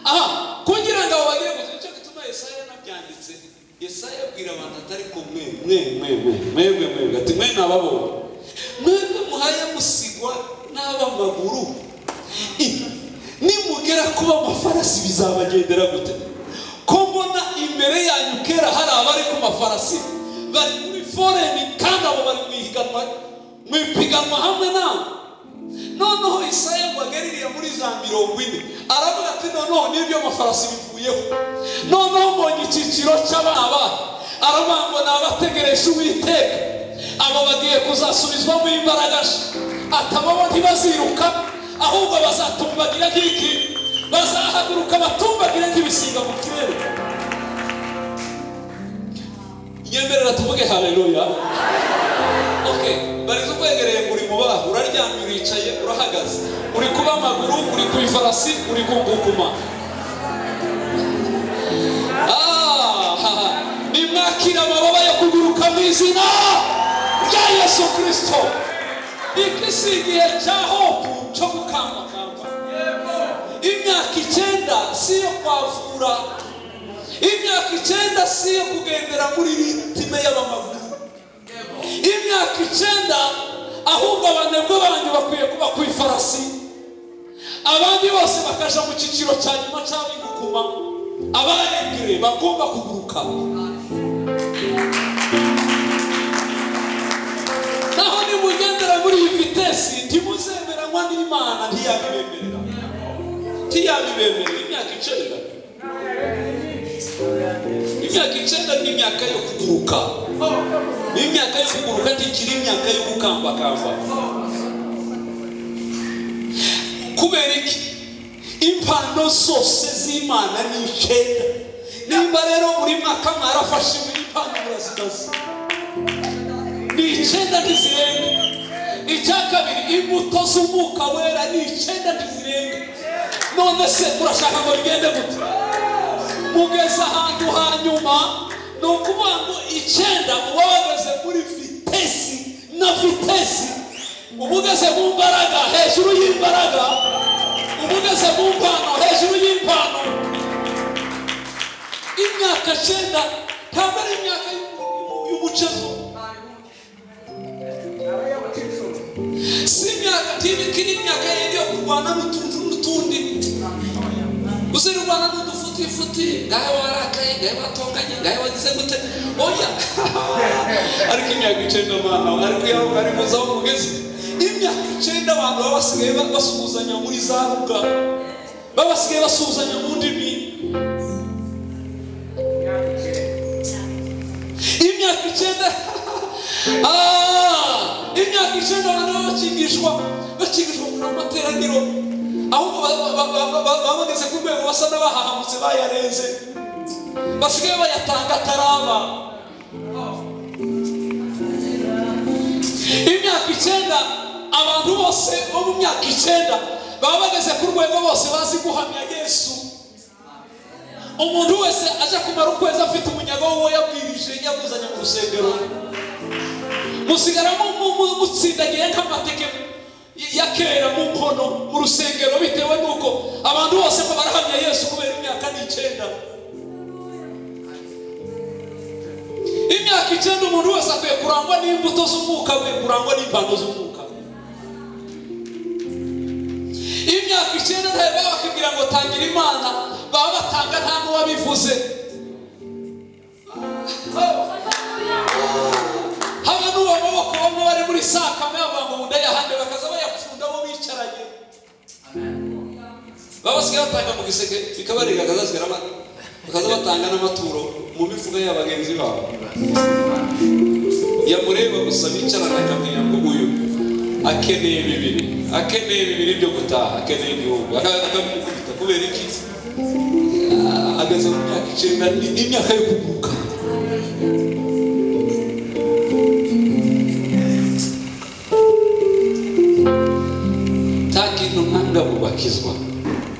aha kugira ngo abo bagire gusa nicyo gituma yesaya yanabyanditse yesaya abwira abantu atari ko mwe mwe mwe mwe mwebwe mwebwe ati mwe nababonye mwebwe muhaye musigwa n'abamaguru I- nimugera kuba amafarasi bizabagendera gute ko mbona imbere yanyu kera hari abari ku mafarasi bari kuri foreni kandi abo bari mu ihiganwa mu ipiganwa hamwe nawe noneho isaya ngo agaririye muri za mirongo ine aravuga ati noneho n'ibyo amafarasi bivuyeho noneho mbonye icyiciro cy'ababa aravuga ngo ni abategereje uwiteka abo bagiye kuzasubizwamo imbaraga nshya atababo ntibaziruka ahubwo bazatumbagira nk'iki bazahaguruka batumbagira nk'ibisiga mu kirere nyemerera tuvuge haleluya okay barizo kwegereye muri mu baho uraryamye uricaye urahagaze uri kuba amaguru uri ku ifarasi uri kugukuma nimwakira amababa yo kuguruka mu izina rya yesu kirisito iki si igihe cya hopu cyo gukangurakamba imyaka icyenda si iyo kwavura imyaka icyenda si iyo kugendera muri ritime y'abamaguru imyaka icyenda ahubwo abanebwe banyu bakwiye kuba ku ifarasi abandi bose bakaja mu cyiciro cya nyuma cy'abigukuma abaregire bagomba kuguruka naho nimugendera muri iyi vitesi ntimuzemeranywa n'imana ntiyabibemerera ntiyabibemerera imyaka icyenda imyaka icyenda ni imyaka yo kuguruka ni imyaka yo kuguruka ntikiri imyaka yo gukambakamba kubera iki impano zose z'imana ni icyenda nimba rero buri mwaka mwarafashe muri impano murazimaze ni icyenda ntizirenga icya kabiri imbuto z'umwuka wera ni icyenda ntizirenga none se murashaka ngo bigende gute mugeze ahantu ha nyuma ni ukuvuga ngo icyenda uba wageze muri vitesi na vitesi uba ugeze mu mbaraga hejuru y'imbaraga uba ugeze mu mpano hejuru y'impano imyaka cyenda ntabwo ari imyaka y'umu- y'umucezo si imyaka ntibiki ni imyaka yindi yo kurwana n'utundi n'utundi uzira urwana n'udufutifuti ngahe warakaye ngahe watonganye ngahe wagize gute oya ariko imyaka icyenda mwana ariko yawe ari muza aho mugeze imyaka icyenda abantu baba basigaye ba- basuhuzanya muri za ruga baba basigaye basuhuzanya mu ndimi imyaka icyenda Ah, imyaka icyenda abantu baba bakigishwa bakigishwa mu materaniro ahubwo ba- ba- ba- ba- ba- babonetse ku rwego basa n'abahahamutse bayarenze basigaye bayatanga ataraba imyaka icyenda abantu bose bo mu myaka icyenda baba bageze ku rwego bose bazi guhamya yesu umuntu wese aje kumara ukwezi afite umunyaga w'uwo yabwirije yaguzanye mu rusengero musigara mu- mu- mu- mutsindagiye nk'amateke ya kera mu nkono mu rusengero bitewe n'uko abantu bose ngo barahamya yesu kubera imyaka n'icyenda imyaka icyenda umuntu wese akwiye kurangwa n'imbuto z'umwuka akwiye kurangwa n'impano z'umwuka imyaka icyenda ntabwo bakubwira ngo tangira imana baba batanga nta n'uwabivuze haba n'uwo maboko bamwe bari muri sakame bavuga ngo ndayahande bakaza bayapfunda bo bicaranye baba basigaye batanga mu giseke bikabarega bakazasigara amata bakaza batanga n'amaturo mu mifuka ya bagenzi babo yamureba gusa bicarana akamenya ngo uyu akeneye bibiri akeneye bibiri byo gutaha akeneye igihumbi Aka- akamukubita kubera iki Ah, ageze mu myaka icyenda ni ni imyaka yo kuguruka nta kintu ntanga mu bakizwa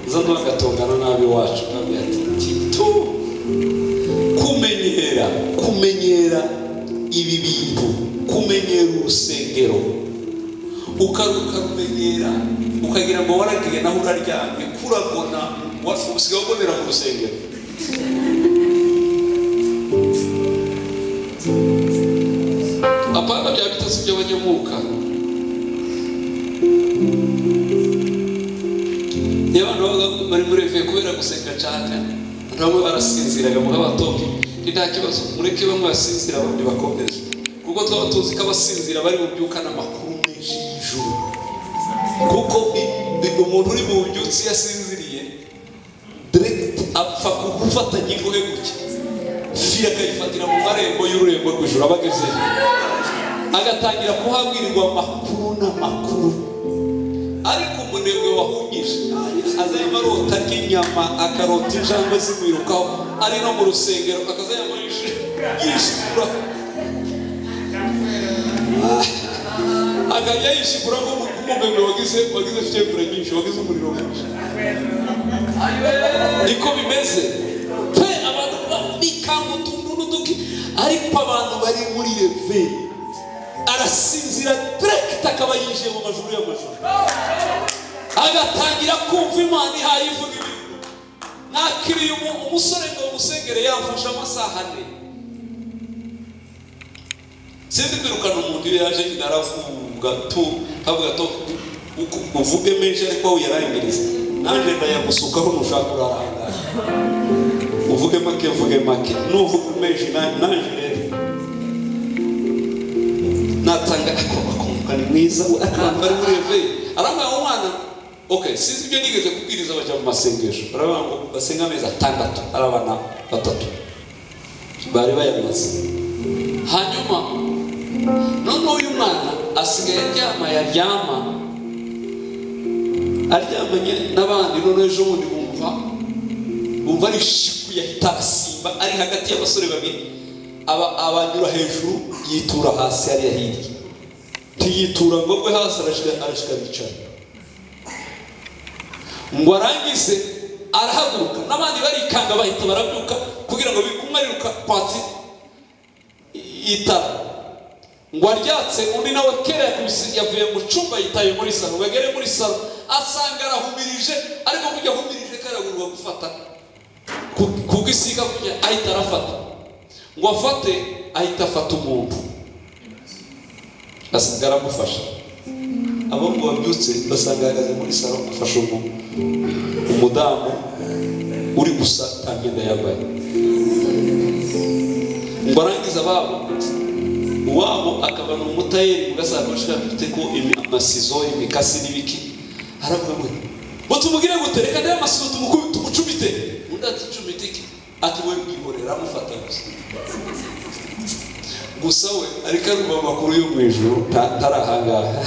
zano bagatongana nabi wacu ntabwo tu kumenyera kumenyera ibi bintu kumenyera urusengero ukaruka rumenyera ukagira ngo waragiye naho uraryamye kuragona wafu- usigaye ubonera mu rusengero apana bya bitasi by'abanyamuka iyo abantu babaga bari muri reveil kubera gusenga cyane abantu bamwe barasinziraga mu abatoki ni nta kibazo mureke bamwe basinzira abandi bakomeje kuko twaba tuzi ko abasinzira bari bubyukana amakuru menshi y'ijuru kuko i- i- umuntu uri mu bubyutsi iyo asinziriye direct apfa gufata ingingo ye guke firi akayifatira mu marembo y'ururembo rw'ijuru aba agezeyo agatangira kuhabwirirwa amakuru n'amakuru ariko umunebwe wahungije azayama arota ry'inyama akarota injangwe zimwirukaho ari no mu rusengero akazayama yishi- yishigura akajya yishigura nk'umumebe wagize wagize fiyebure nyinshi wagize umuriro mwinshi niko bimeze pe abantu bikanga utuntu n'uduki ariko abantu bari muri reve arasinzira direct akaba yinjiye mu majuru y'amajuru agatangira kumva imana ihaye ivuga ibintu nakiriye umu- umusore ngo umusengere yamfashe amasaha ane sinzi kwirukana umuntu iyo yaje nyine aravuga tu havuga tu uku- uvuge menshi ariko wowe yarangiriza nanjye ndayagusukaho nushaka urarangara uvuge make uvuge make nuvuga menshi na- nanjye rero natanga akoma akumva ni mwiza abantu bari muri reveye arambwira ngo mwana okay sinzi ibyo nigeze kubwiriza bajya mu masengesho arabona ngo basenga amezi atandatu ari abana batatu bari bayamaze hanyuma none uyu mwana asigaye aryama yaryama aryamanye n'abandi none ejo bundi bumva bumva ari shiku yahita asimba ari hagati y'abasore babiri aba abanyura hejuru yitura hasi hariya hirya ntiyitura ngo agwe hasi arashika arashika bicara ngo arangize arahaguruka n'abandi barikanga bahita barabyuka kugira ngo bikumariruka patsi itara ngo aryatse undi nawe kera yakubise yavuye mu cyumba yitaye muri salo ngo agere muri salo asanga arahumirije ariko kujya ahumirije karagurwa gufata ku- ku gisiga kujya ahita arafata ngo afate ahita afata umuntu asiga aramufasha abo ngo babyutse basanga ahagaze muri salo afashe umuntu umudamu uri gusa nta myenda yambaye ngo arangize ababo wabo akaba ni umutayeri mugasakoshi gafite ko imi- amasizo imikasi n'ibiki aravuga ngo ngo tumubwire ngo tereka ndebe amasizo tumuku- tumucumite undi ati cumite iki ati we bwihorera amufata gusa gusa we ariko arumva amakuru yo mu ijuru nta- ntarahangaha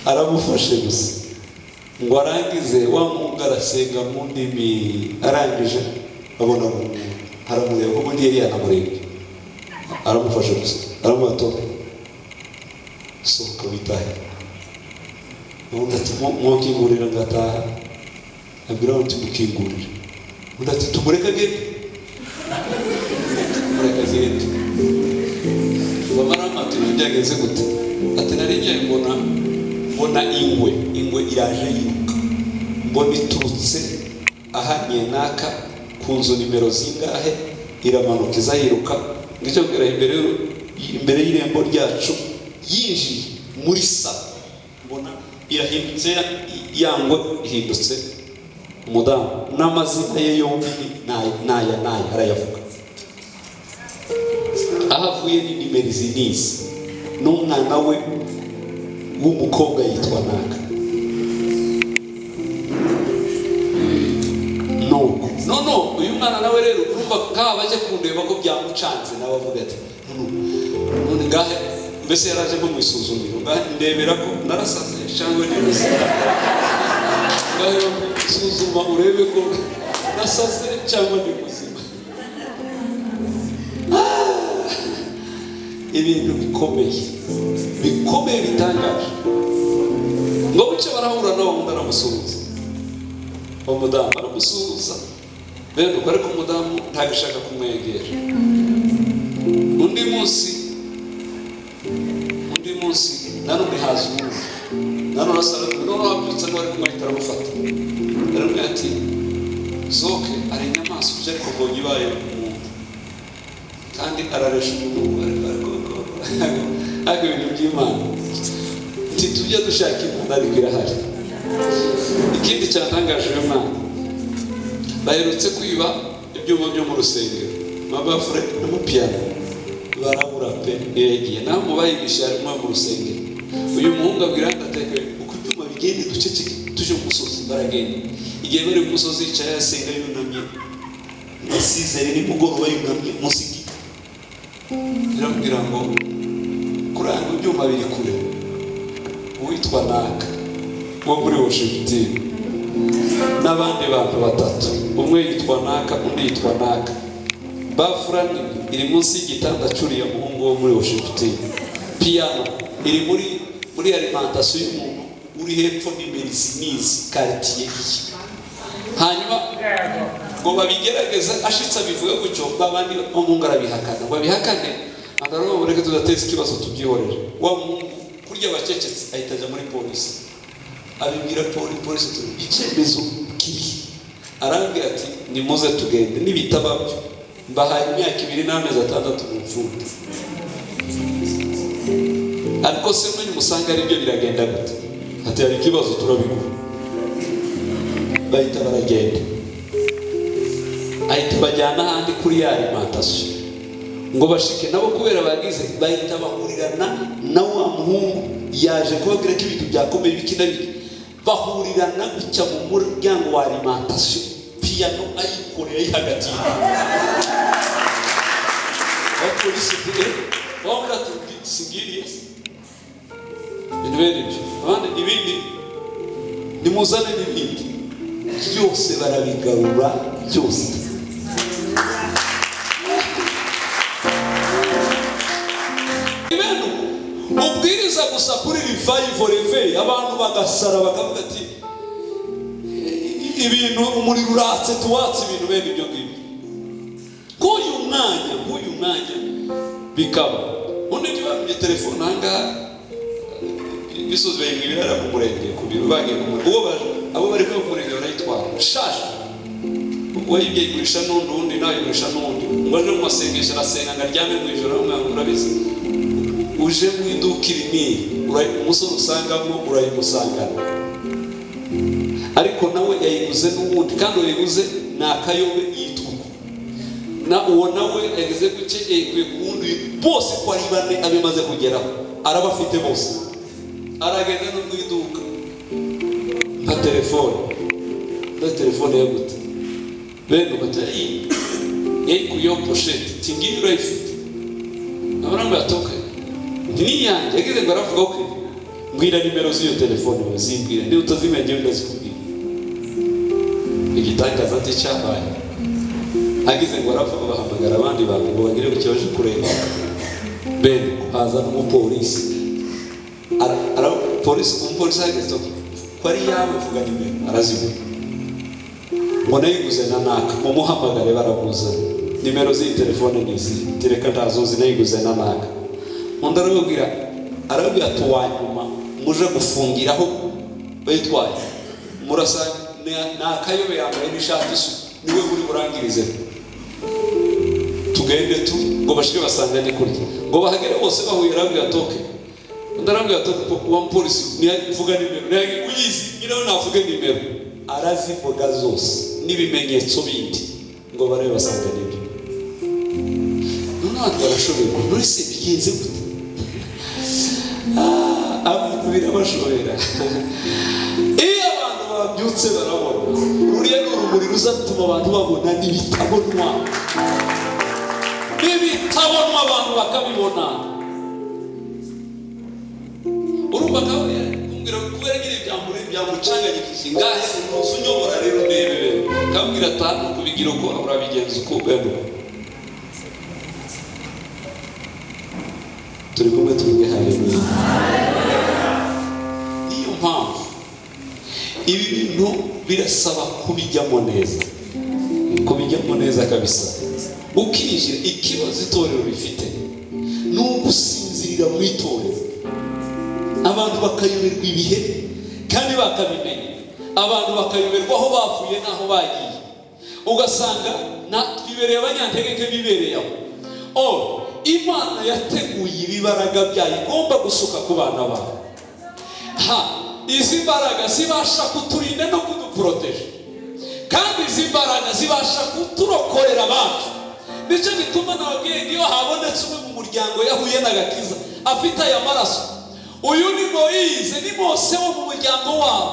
aramufashe gusa ngo arangize wa mwungu arasenga mu ndimi arangije abona ngo aramureba kuko undi yari yanamurebye aramufasha gusa aramuha tope sohoka witahe ubundi ati mwakingurira ngataha abwira ngo tumukingurire undi ati tumureke agende tumureke agende bamara maturi byagenze gute ati nari ngiye mbona mbona ingwe ingwe iraje yiruka mbona iturutse aha nyenaka ku nzu nimero zingahe iramanuka iza yiruka ngicyo mbwira imbere y'uru- imbere y'irembo ryacu yinjiye muri salo mbona irahindutse ya- ya ngwe ihindutse umudamu n'amazina ye yombi ni- n'aya n'aya n'aya arayavuga aho avuye ni nimero izi n'izi n'umwana we w'umukobwa yitwa naka nuko none uyu mwana nawe rero urumva nk'aba bajya kundeba ko byamucanze nawe avuga ati "Nunu, none ngahe mbese yaraje nko mu isuzumiro ngahe ndebera ko narasaze cyangwa nibase ngahe suzuma urebe ko nasaze cyangwa ndi muzima ibintu bikomeye bikomeye bitangaje ngo buce barahura nawe undi aramusuhuza uwo mudamu aramusuhuza bene ubwo ariko umudamu ntabwo ashaka kumwegera undi munsi undi munsi nanone haza uwundi nanone asa nanone wabyutse ngo ariko ariko aramufata aramubwira ati zoke ari inyamaswa ibyo ariko mbonye ibaye umuntu kandi araresha umuntu ariko ariko ariko ariko ibintu by'imana ati tujye dushaka imana ariko irahari ikindi cyatangaje uyu mwana baherutse kwiba ibyuma byo mu rusengero amabafure n'amapiyano barabura pe yagiye naho mu bayibisha harimo mu rusengero uyu muhungu abwira ndateka uko ibyuma bigenda duceceke tuje ku musozi baragenda igihe bari ku musozi yicaye asenga yunamye isizere nimugoroba yunamye munsi y'igiti biramubwira ngo kuranga ibyuma biri kure uwitwa naka wo muri washingitini n'abandi bantu batatu umwe yitwa naka undi yitwa naka bafura nini iri munsi y'igitanda cyuriya muhungu wo muri washingitini piyano iri muri muri alimantasiyo y'umuntu uri hepfo n'imerizi n'izi karitiye iyi hanyuma ngo babigerageze ashitse abivuge gutyo abandi umuhungu arabihakana ngo abihakane andarobo reka tudateze ikibazo tubyihorere wa muhungu kurya abacecetse ahita ajya muri polisi abibwira poli polisi turi icyemezo kiri arambwira ati nimuze tugende nibitaba byo mbahaye imyaka ibiri n'amezi atandatu mu mfungwa ariko se mwe nimusanga aribyo biragenda gute ati hari ikibazo turabigura bahita baragenda ahita bajyana ahandi kuri ya alimantasiyo ngo bashike nabo kubera bagize bahita bahurirana na wa muhungu yaje kubabwira ko ibintu byakomeye biki na biki bahurirana gucya mu muryango wa alimantasiyo piyano ayikoreye ayihagatiye abapolisi bwe bavuga ati sigiriya ibintu bene ibyo abandi ibindi nimuzane n'ibindi byose barabigarura byose ibintu ubwiriza gusa kuri revival reve abantu bagasara bakavuga ati "I- ibintu umuriro uratse tuwatse ibintu bene ibyo ngibyo k'uyu mwanya k'uyu mwanya bikaba undi ntibamenye telefone ahangaha imisozi bayimwibira ari ku murenge ku biro bagiye ku murenge uwo baje abo bari ku murenge barayitwara shaje wayibye igurisha n'undi undi nawe igurisha n'undi ngo aje mu masengesho arasenga ngo aryame mu ijoro umwana urabizi uje mu iduka irinini umusore usangamo urayimusangana ariko nawe yayiguze n'ubundi kandi uwayiguze ni akayobe yituku na uwo nawe yagize guke yayikuye ku wundi bose ko ari bane abimaze kugeraho arabafite bose aragenda no mu iduka nka telefone na telefone yo gute bene ugahita yayikuye yo poshete tingiyi urayifite nabona ngo yatoke ntiyange yagize ngo aravuga ko mbwira nimero z'iyo telefone bazimbwira niba utazimenya njyewe ndazikubwira igitangaza ati cyabaye agize ngo aravuga bahamagara abandi bantu ngo bagire ku kibaje kureba ben haza n'umupolisi Ara- ara- polisi umupolisi ahageze ati, ko ari yawe vuga nimero arazivuga mbona yiguze na naka mumuhamagare baramuzana nimero z'iyi telefone ni izi tereka ntazo nzi nayiguze na naka undi arababwira arababwira ati uwa nyuma muje gufungiraho bayitwaye murasa ni- nakayobe yambaye n'ishati isu niwe uri burangirize tugende tu ngo bashike basangane kurya ngo bahagere bose bahuye arabwira toke undi arabwira toke ko uwa mupolisi nivuga nimero niyagiye uyizi nyiraho navuge nimero arazivuga zose n'ibimenyetso bindi ngo barabe basangane ibyo noneho barashoboye ngo muri se bigenze gute Ah, abantu birabashobera iyo abantu babyutse barabona ruriya ni urumuri ruzatuma abantu babona n'ibitabonwa n'ibitabonwa abantu bakabibona urumva nawe kumbwira kubera nyine byamure byamucanganyikije ngahe umunsi unyobora rero ndebere kambwira atanu kubigira uko urabigenza uko ubemuka turi kumwe tuvuge haleluya niyo mpamvu ibi bintu birasaba kubijyamo neza kubijyamo neza kabisa ukinjira ikibazo itorero rifite ni ugusinzirira mu itorero abantu bakayoberwa ibihe kandi bakabimenya abantu bakayoberwa aho bavuye n'aho bagiye ugasanga na bibereye abanyantegeke bibereye aho or imana yateguye ibibaraga byayo igomba gusuka ku bana bawe ha izi mbaraga zibasha kuturinda no kuduporoteje kandi izi mbaraga zibasha kuturokorera abacu nicyo gituma nababwiye iyo habonetse umwe mu muryango yahuye n'agakiza afite aya maraso uyu ni moyize ni mose wo mu muryango wabo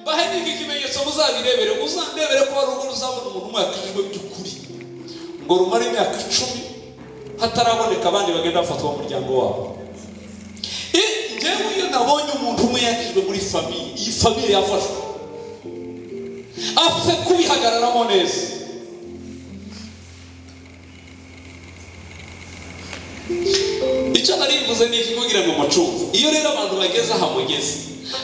mbahe n'iki kimenyetso muzabirebere muzandebere ko hari ubwo ruzabona umuntu umwe yakijwe by'ukuri ngo rumare imyaka icumi hataraboneka abandi bagenda bafatwa mu muryango wabo I- njyewe iyo nabonye umuntu umwe yakijwe muri famiye iyi famiye yafashwe apfe kubihagararamo neza icyo narivuze ni iki kugira ngo mucumve iyo rero abantu bageze aha mugeze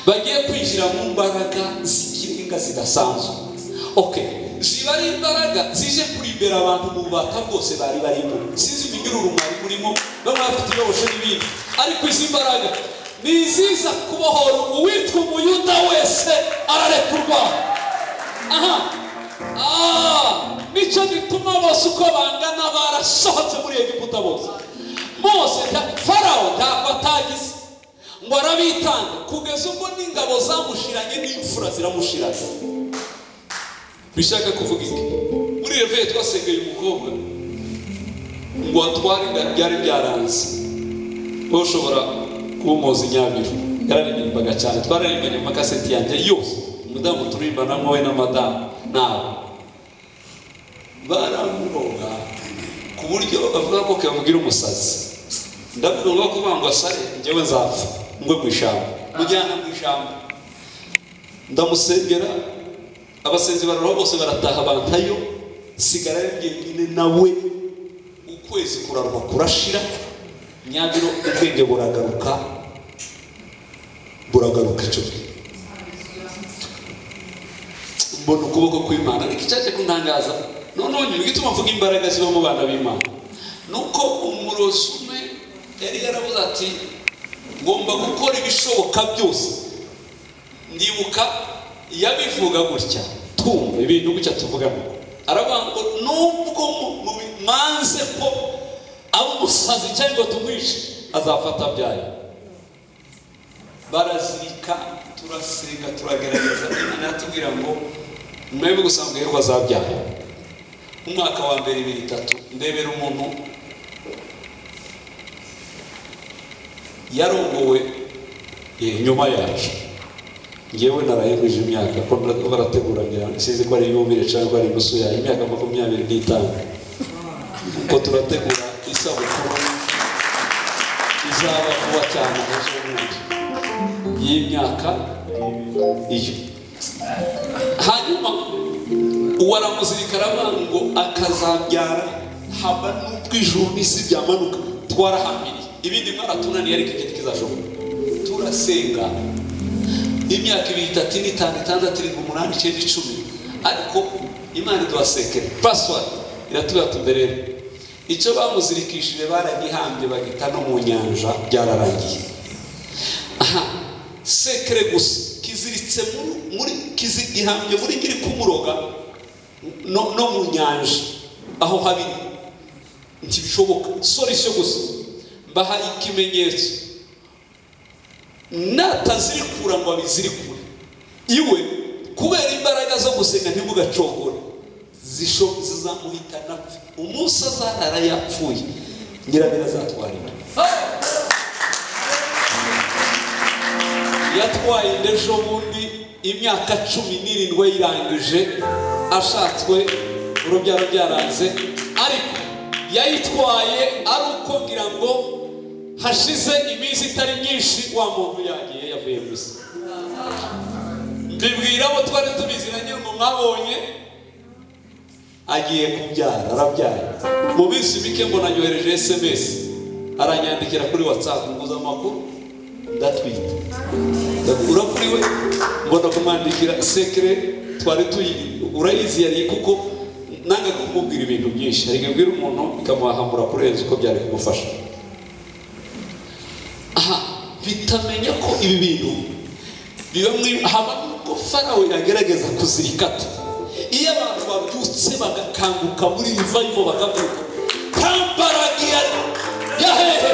bagiye kwinjira mu mbaraga z'ikirenga zidasanzwe oke ziba ari imbaraga zije kurembera abantu mu bubata bwose bari barimo sinzi iminyururu mwari murimo bamwe bafite ibibosho n'ibindi ariko izi mbaraga ni iziza kubohora uwitwa umuyuda wese ararekurwa aha Ah, nicyo gituma bose uko bangana barasohotse muri egiputa bose mose nta- farawo ntabwo atagize ngo arabitanga kugeza ubwo n'ingabo zamushiranye n'imfura ziramushiranye bishaka kuvuga iki muri reveyo twasengeye umukobwa ngo atware inda byari byaranze wowe ushobora kuba umuzi nyabiru yararirimbaga cyane twararirimbanye mu makaseti yanjye yose umudamu turirimbanamo we n'amadamu nabo baramuroga ku buryo avuga ko kamugira umusazi ndavuga ngo kubangwa sare njyewe nzapfa ngwe mu ishyamba mujyana mu ishyamba ndamusengera abasenzi bararoha bose barataha bantayo sigara jyenyine nawe ukwezi kurarwa kurashira nyabiro ubwenge buragaruka buragaruka icyo gihe mbona ukuboko kw'imana ariko icyaje kuntangaza noneho nyuma igituma mvuga imbaraga ziba mu bana b'imana ni uko umurozi umwe yari yaravuze ati ngomba gukora ibishoboka byose ndibuka yabivuga gutya twumva ibintu gutya tuvuga ngo aravuga ngo nubwo mu- mu- mwanze ko ari umusazi cyangwa ngo tumwishe azafata byayo barazirika turasenga turagerageza imana yatubwira ngo mwebwe gusanzwe yuko azabyara umwaka wa mbere ibiri itatu ndebera umuntu yarongowe eh, nyuma yacu ngewe narayemuje imyaka ko nda- barategura ngira ngo sinzi ko ari yumire cyangwa ko ari inusu yayo imyaka makumyabiri n'itanu ko turategura isabukuru izaba vuba cyane umunsi w'umunsi y'imyaka iyo hanyuma uwaramuzirika aravuga ngo akazabyara haba n'ubwo ijuru n'isi byamanuka twarahamiriye ibindi mwaratunaniye ariko igiti kizashoboka turasenga imyaka ibiri itatu ine itanu itandatu irindwi umunani icyenda icumi ariko imana iduhasekere pasiwadi iratubwira ati rero icyo bamuzirikishije baragihambye bagita no mu nyanja byararangiye aha sekere gusa kiziritse muri muri kizi- gihambye muri ngiri kumuroga no no mu nyanja aho habi ntibishoboka sorisho gusa mbaha ikimenyetso natazirikura ngo abizirikure iwe kubera imbaraga zo gusenga ntimugacogore zisho zizamuhitana apfa umunsi azarara yapfuye nyirabera azatwara inda yatwaye inda ejo bundi imyaka cumi n'irindwi yayirangije ashatswe urubyaro byaranze ariko yayitwaye ari uko ngira ngo hashize iminsi itari myinshi wa muntu yagiye yavuye mu isi mbibwira abo twari tubizi na nyir'umu mwabonye agiye kubyara arabyara mu minsi mike mbona anyohereje sms aranyandikira kuri whatsapp nguza amakuru ndatwite ndakura kuri we mbona kumwandikira sekere twari tuyi urayizi yari kuko nanga kumubwira ibintu byinshi ariko ibwira umuntu ikamuhahamura kurenza uko byari kumufasha aha bitamenya ko ibi bintu biba muri haba n'ubwo farawe yagerageza kuzirikata iyo abantu babyutse bagakanguka muri rivayivo bakavuga nta mbaraga yari yahehe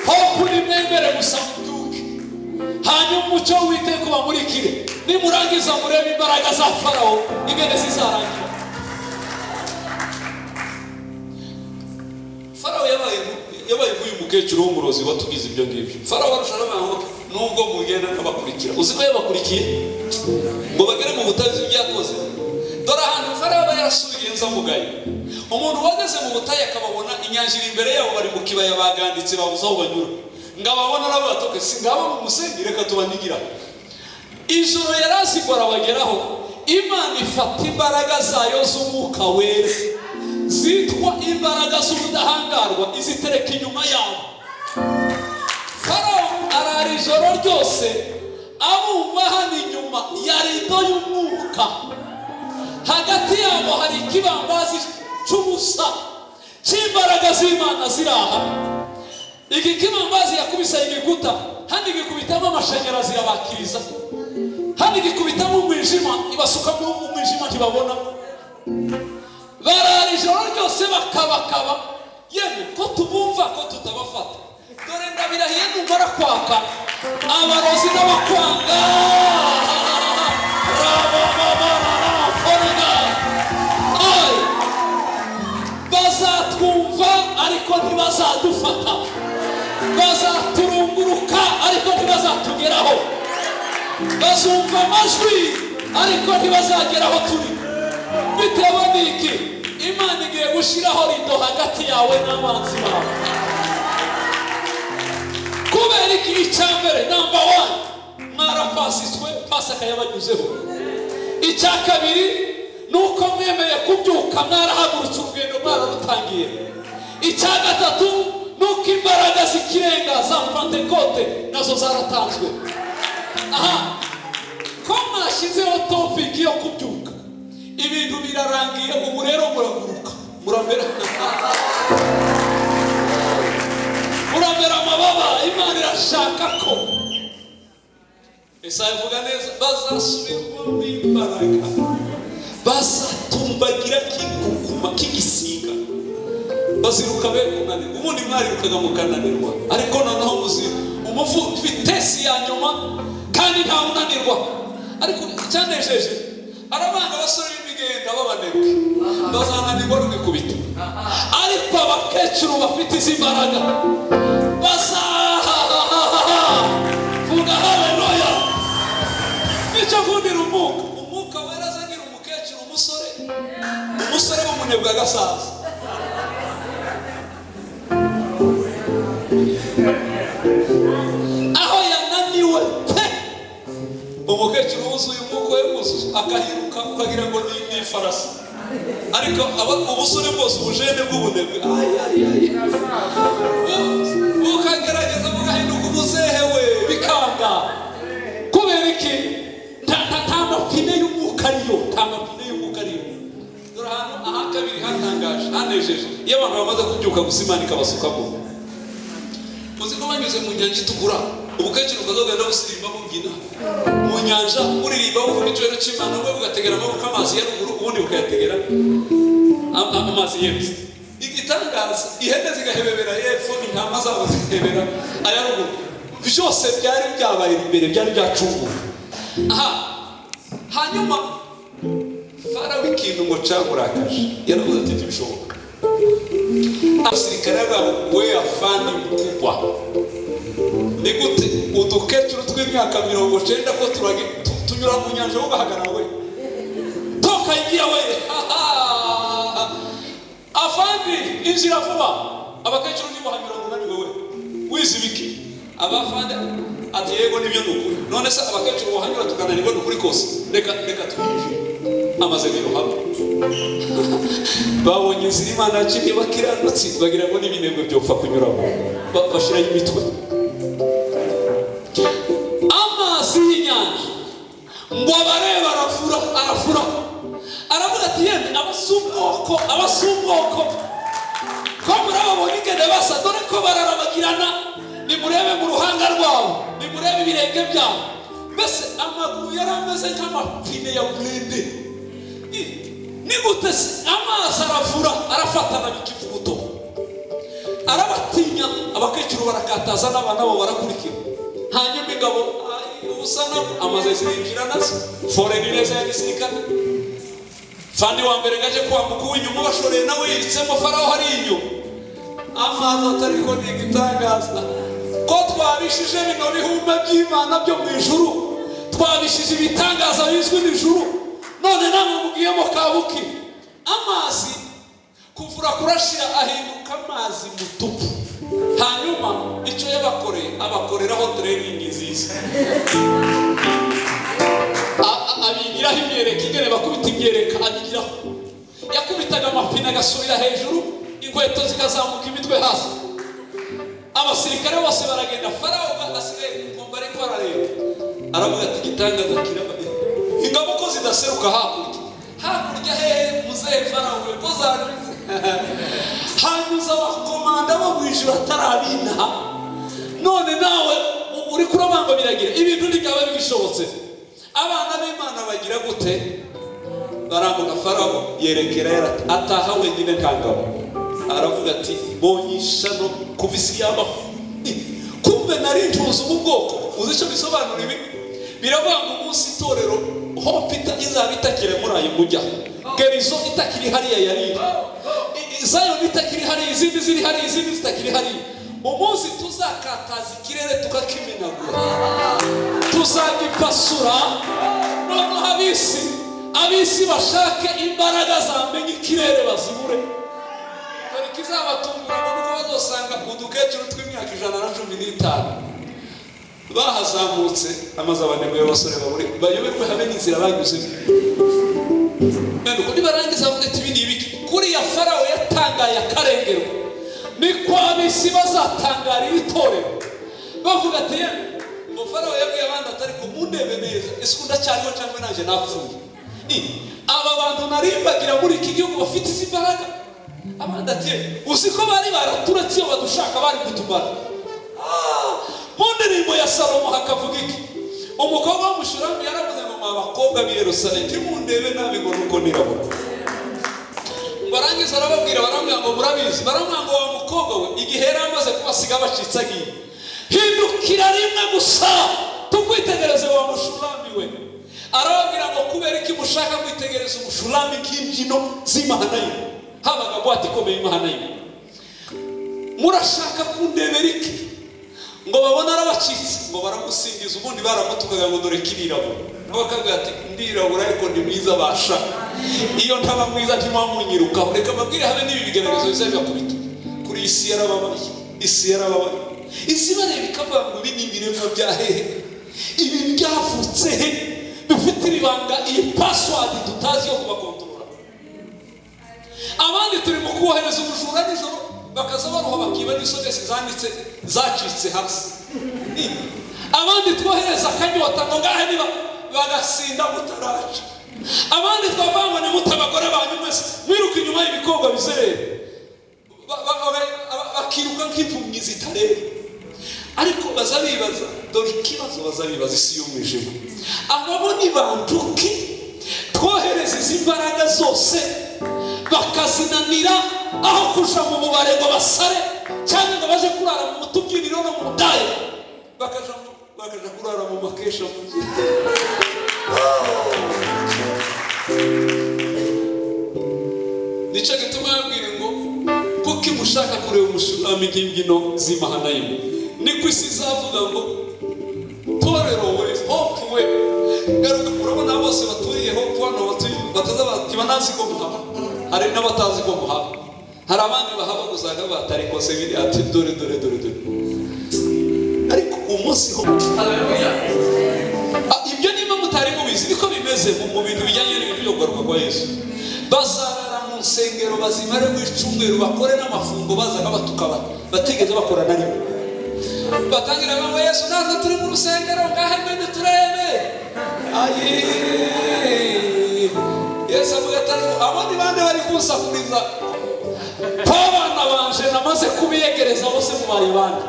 hopu nimwemere gusa mubyuke hanyuma umucyo w'uwiteka ubamurikire nimurangiza murebe imbaraga za farawo ingene zizarangira farawo yabaye yabaye nk'uyu mukecuru w'umurozi watugize ibyo ngibyo farawo arusha n'abantu nubwo mugenda nkabakurikira uzi ko yabakurikiye ngo bagere mu butayu ibyo yakoze dore ahantu farawo aba yarasubiye nzamugaye umuntu uhagaze mu butayu akababona inyanja iri imbere yabo bari mu kibaya baganditse babuze aho banyura ngo ababona arabatoke si ngabo mu musenyi reka tubanigira ijoro yari azi ngo arabageraho imana ifata imbaraga zayo z'umwuka wera zitwa imbaraga z'ubudahangarwa izitereka inyuma yabo farawo arara ijoro ryose abumva hano inyuma ya rido y'umwuka hagati yabo hari ikibambazi cy'ubusa cy'imbaraga z'imana ziri aha iki kibambazi yakubise igikuta hano gikubitamo amashanyarazi irabakiriza hano gikubitamo umwijima ibasukamo umwijima ntibabona barara ijoro ryose bakabakaba yemwe ko tubumva ko tutabafata dore ndabirahiye numara kwaka abarozi n'abakwanga rabababararakorega ayi bazatwumva ariko ntibazadufata bazaturunguruka ariko ntibazatugeraho bazumva amajwi ariko ntibazagera aho turi bitewe n'iki imana igiye gushyiraho rido hagati yawe n'abanzi bawe kubera iki icya mbere namba wani mwarapasitswe pasi akayabanyuzeho icya kabiri ni uko mwemereye kubyuka mwarahagurutse urugendo mwararutangiye icya gatatu ni uko imbaraga z'ikirenga za pantekote nazo zaratanzwe aha ko mwashyizeho topiki yo kubyuka ibintu birarangiye ubu rero muraguruka muramera muramera amababa imana irashaka ko ese avuga neza bazasubirwamo imbaraga bazatumbagira kigukuma kigisiga baziruka be kunanirwa ubundi mwarirukaga mukananirwa ariko noneho muzi umuvu vitesi ya nyuma kandi nta unanirwa ariko icyanejeje arabanga abasore b'imigenda babanebwe bazananirwa n'ubikubita ariko abakecuru bafite izi mbaraga bazahahahaha vuga haleluya nicyo akundira umwuka umwuka wera azanira umukecuru umusore umusore bamunebwa agasaza aho yananiwe pe umukecuru wuzuye umwuka we wuzuye akahiruka ukagira ngo ni ni ifarasi ariko aba ubusore bwose ubujene bw'ubunebwe ay, ay, ay. Bu- bukagerageza bugahinduka umuzehe we bikanga kubera iki nta nta- nta mapine y'umwuka ariyo nta mapine y'umwuka ariyo iyo abantu bamaze kubyuka gusa imana ikabasukamo uzi ko banyuze mu nyanja itukura ubukecuru ukagaga no gusirimba bumbyina mu nyanja uririmba wumva icyubahiro cy'imana ubwo bugategera amaboko amazi ya ruguru ubundi bukayategera am- am- amazi y'epfo igitangaza ihene zigahebebera y'epfo intama zabo zigahebera aya ruguru byose byari byabaye imbere byari byacunguwe aha hanyuma farawo ikintu ngo cyaburakaje yaravuze ati ntibishoboka abasirikare babo we afani mkubwa ni gute udukecuru tw'imyaka mirongo cyenda ko turagi tu- tunyura mu nyanja ugahagarara we toka igira we Haha! afandi inzira vuba abakecuru ntibaha mirongo unani wowe wize ibiki abafandi ati yego nibyo ni ukuri none se abakecuru bahanyura tukananirwa ni ukuri kose reka reka twiyumve amaze birohamo babonye inzira imana yaciye bakiranutse bagira ngo n'ibinebwe byopfa kunyuramo Ba- bashiraho imitwe amazi y'inyanja ngo abareba arafura arafura aravuga ati yemwe abasumboko abasumboko ko murababonye ingene basa dore ko bararabagirana nimurebe mu ruhanga rwabo nimurebe ibirenge byabo mbese amaguru yari ameze nk'amapine ya burende I- ni gute se amazi arafura arafatana n'ikivuguto arabatinya abakecuru barakataza n'abana babo barakurikira hanyuma ingabo "Ai, ubusana amaze zirinjira nazo foreni neza ya gisirikare fandi wa mbere gaje kwambuka uw'inyuma bashoreye nawe yiritsemo farawo hari inyuma amazi atari ko ni igitangaza ko twabishije bino bihumba by'imana byo mu ijuru twabishije ibitangaza bizwi mu ijuru none namwe mugiyemo kabuki amazi kuvura kurashira ahinduka amazi mutuku hanyuma icyo yabakoreye abakoreraho tureningi nziza A- a- abigiraho imyereka ingene bakubita imyereka abigiraho yakubitaga amapine agasubira hejuru inkweto zikazamuka imitwe hasi abasirikare bose baragenda farawo asigaye kumva ariko arareba aravuga ati igitangaza kirababiri ingabo ko zidaseruka hakurya hakurya hehe muzehe farawo we ko zaruze hanyuza abakomanda bo mu ijuru atarabinaha none nawe u- uri kurabangabiragira ibintu ntibyaba bigishobotse abana b'imana bagira gute barambuka farawo yerekera yarati ataha wenyine nta ngabo aravuga ati mbonye ishano kuva isi yabaho kumbe nari ncuza ubu bwoko uzi icyo bisobanura ibi biravuga ngo umunsi itorero hope ita- izaba itakiri muri ayo mujya gerizo itakiri hariya yari iri I- i- zayoni itakiri hariya izindi ziri hariya izindi zitakiri hariya umunsi tuzakataza ikirere tukakimenagura tuzagipasura noneho abisi abisi bashake imbaraga zamenya ikirere bazibure dore ikizabatunguramo nuko bazosanga udukecuru tw'imyaka ijana na cumi n'itanu bahazamutse amaze abanebwe b'abasore babure bayoberwe habe n'inzira banyuzemo nuko nibarangiza bavuga ati ibi ni ibiki kuriya farawo yatangaye akarengerwa ni kwa bisi bazatangara ibitorero bavuga ati "Yemwe, ngo farawo yabwiye abandi atari ko mundebe neza ese ubu ndacyariho cyangwa nanjye napfuye I, aba bantu narimbagira muri iki gihugu bafite izi mbaraga abandi ati "Yemwe, uzi ko bari baraturetse iyo badushaka bari kutumara Ah, mu ndirimbo ya salomo hakavuga iki umukobwa w'umushuramu yaravuze ngo mwa bakobwa b'i yerusalemu ntimundebe nabi ngo nuko nirabona barangiza arababwira baramubwira ngo murabizi baramubwira ngo wa mukobwa we igihe yari amaze kubasiga abacitse agiye hindukira rimwe gusa tukwitegereze wa mushurami we arababwira ngo kubera iki mushaka kwitegereza umushurami nk'imbyino z'imahana ye habaga bwate ikomeye imahana ye murashaka kundebera iki ngo babone arabacitse ngo baramusingiza ubundi baramutukaga ngo dore kirirabura bakabwira ati ndirabura ariko ndi mwiza basha iyo ntaba mwiza ntimuba munyirukaho reka mbabwire habe n'ibi bigaragazo bizajya kubita kuri iyi si yarababaye isi yarababaye isi bareba ikavuga ngo ibi ni ibiremwa bya hehe ibi byavutse he bifite ibanga iyi pasiwadi tutazi yo kubakontorora abandi turi mu kubohereza ubujura nijoro bakaza baruha bakiba n'isogesi zanditse zacitse hasi abandi twohereza akanyota ngo ngahe niba bagasinda mutaraca abandi twavangwa na mutabagore banyu mwese mwiruka inyuma y'ibikorwa bizerera ba- ba- ba- ba- bakiruka nk'impumyi zitareba ariko baza bibaza dore ikibazo baza bibaza isi yo mu ijuru ababo nibanduke twohereza izi mbaraga zose bakazinanira aho kuja mu mubare ngo basare cyangwa ngo baje kurara mu tubyiniro no mu ndaya bakaja mu- bakaja kurara mu makesha mu nzira nicyo gituma yabwira ngo kuko imushaka kureba umushurami bw'imbyino z'imahana ye niko isi izavuga ngo torero we hopu we garuka urabona bose baturiye hopu hano batuye bataza batiba ntazi ko muhaba hari n'abatazi ko muhaba hari abandi bahaba gusa batari kose biri ati dore dore dore dore ariko umunsi hopu Ah, ibyo niba mutari mubizi niko bimeze mu- mu bintu bijyanye n'ibintu byo kugaruka kwa yesu bazarara mu nsengero bazimare mu icumweru bakore n'amafungo bazaga batuka ba- batigeze bakora na rimwe batangira banywa yesu natwe turi mu rusengero ngahe mwene turebe ayi yesu avuga ati "Ariko abo ni bande bari kunsakuriza nk'abana banje namaze kubiyegereza bose mubaye bande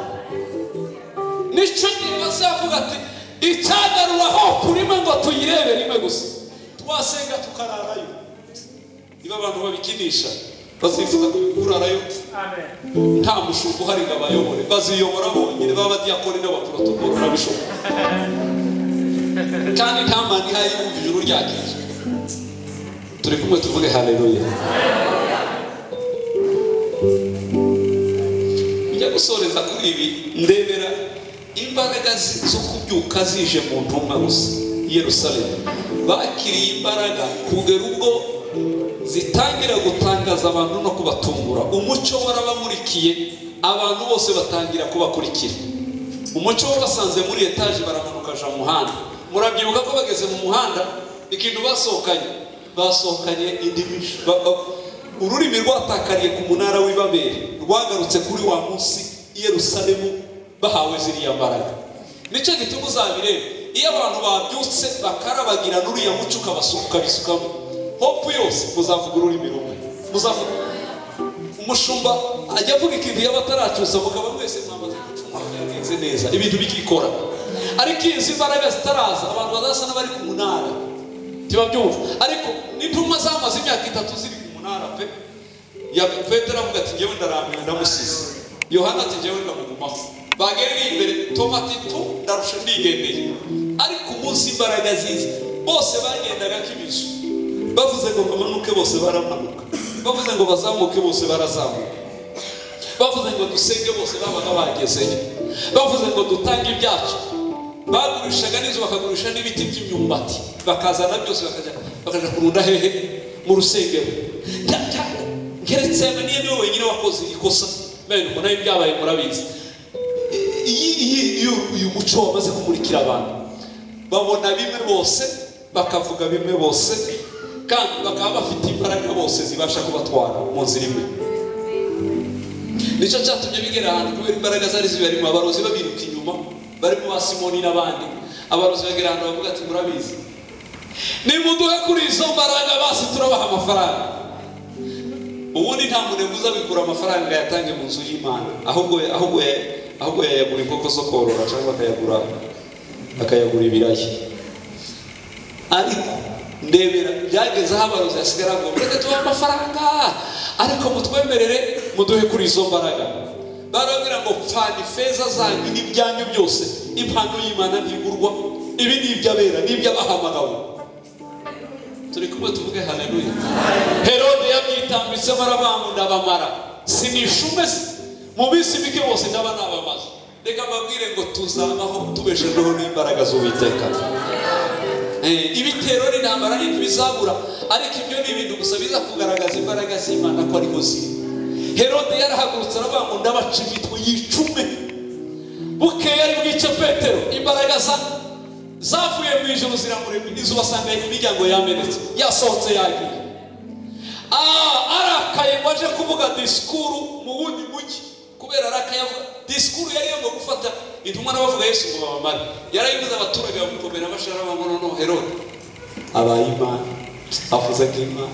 nicyo gihe bazavuga ati icyagarura aho kurima ngo tuyirebe rimwe gusa twasenga tukararayo niba abantu babikinisha bazifuza kurarayo nta mushumba uhari ngo abayobore baziyobora bonyine b'abadiyakoni n'abaporotokoro n'abishobora kandi nta mani ihari yumva ijuru ryakije turi kumwe tuvuge haleluya njya gusoreza kuri ibi ndebera imbaraga zi- zo kubyuka zije mu ntumwa gusa i yerusalemu bakiriye imbaraga kugera ubwo zitangira gutangaza abantu no kubatungura umucyo warabamurikiye abantu bose batangira kubakurikira umucyo wabasanze muri etaje baramanuka aja mu muhanda murabyibuka ko bageze mu muhanda ikintu basohokanye basohokanye indimisho ba- ba- ururimi rwatakariye ku munara w'ibabere rwagarutse kuri wa munsi i yerusalemu bahawe ziriya mbaraga nicyo gituma uzabireba iyo abantu babyutse bakarabagira n'uriya muco ukabasuka ukabisukamo hopu yose muzavuga ururimi rumwe muzavuga umushumba ajya avuga ikintu yaba ataracyuza mukaba mwese mwamaze gucuma mwagenze neza ibintu bikikora ariko iyo izi mbaraga zitaraza abantu bazasa n'abari ku munara ntibabyumva ariko n'intumwa zamaze imyaka itatu ziri ku munara pe ya petero avuga ati ngewe ndarambiwe ndamusize yohana ati ngewe ndamugumaho bagereye imbere toma ati tu ndarusha ndigendeye ariko umunsi imbaraga ziza bose bagendaga nk'ibizu bavuze ngo bamanuke bose baramanuka bavuze ngo bazamuke bose barazamuka bavuze ngo dusenge bose babaga bagezeyo bavuze ngo dutange ibyacu bagurishaga n'izo bakagurisha n'ibiti by'imyumbati bakazana byose bakajya bakajya kurunda hehe mu rusengero Nta- nta- nkeretse yaba niyo niwe wenyine wakoze ikosa mbere ngo nayo byabaye murabizi iyi iyi iyo- uyu muco wamaze kumurikira abantu babona bimwe bose bakavuga bimwe bose kandi bakaba bafite imbaraga bose zibasha kubatwara mu nzira imwe nicyo cyatumye bigera ahantu kubera imbaraga zari zibarimo abarozi babiruka inyuma barimo ba simoni n'abandi abarozi bagera ahantu bavuga ati murabizi nimuduhe kuri izo mbaraga basi turabaha amafaranga ubundi nta munebwe uzabikura amafaranga yatange mu nzu y'imana ahubwo ahubwo ahubwo yayagura inkoko zo korora cyangwa akayagura akayagura ibirayi ariko ndebera byageze aho abarozi hasigara ngo mureke tubahe amafaranga ariko mutwemerere muduhe kuri izo mbaraga barababwira ngo pfana ifeza zanyu n'ibyanyu byose impano y'imana ntigurwa ibi ni iby'abera ni iby'abahamagawe turi kumwe tuvuge haleluya herode yabyitambitsemo arabangu ndabamara sinishume mu minsi mike bose ndaba nabamaze reka mbabwire ngo tuzabaho tubeshejweho n'imbaraga z'uwiteka Eh, ibitero n'intambara n'ibyo bizabura ariko ibyo ni ibintu gusa biza kugaragaza imbaraga z'imana ko ariho ziri herode yarahagurutse aravuga ngo ndabaca imitwe yicume bukeye ari bwice petero imbaraga za- zavuye mu ijoro ziramurema izuba asanga imiryango yamenetse yasohotse yagiye Ah, arakaye ngo aje kuvuga disikuru mu wundi mujyi kubera arakaye avuga disikuru yari yagomba gufata intumwa n'abavuga yesu ngo babamare yarayibuze abaturage bamukomera bashara bamuno no herode abaye imana avuze ko imana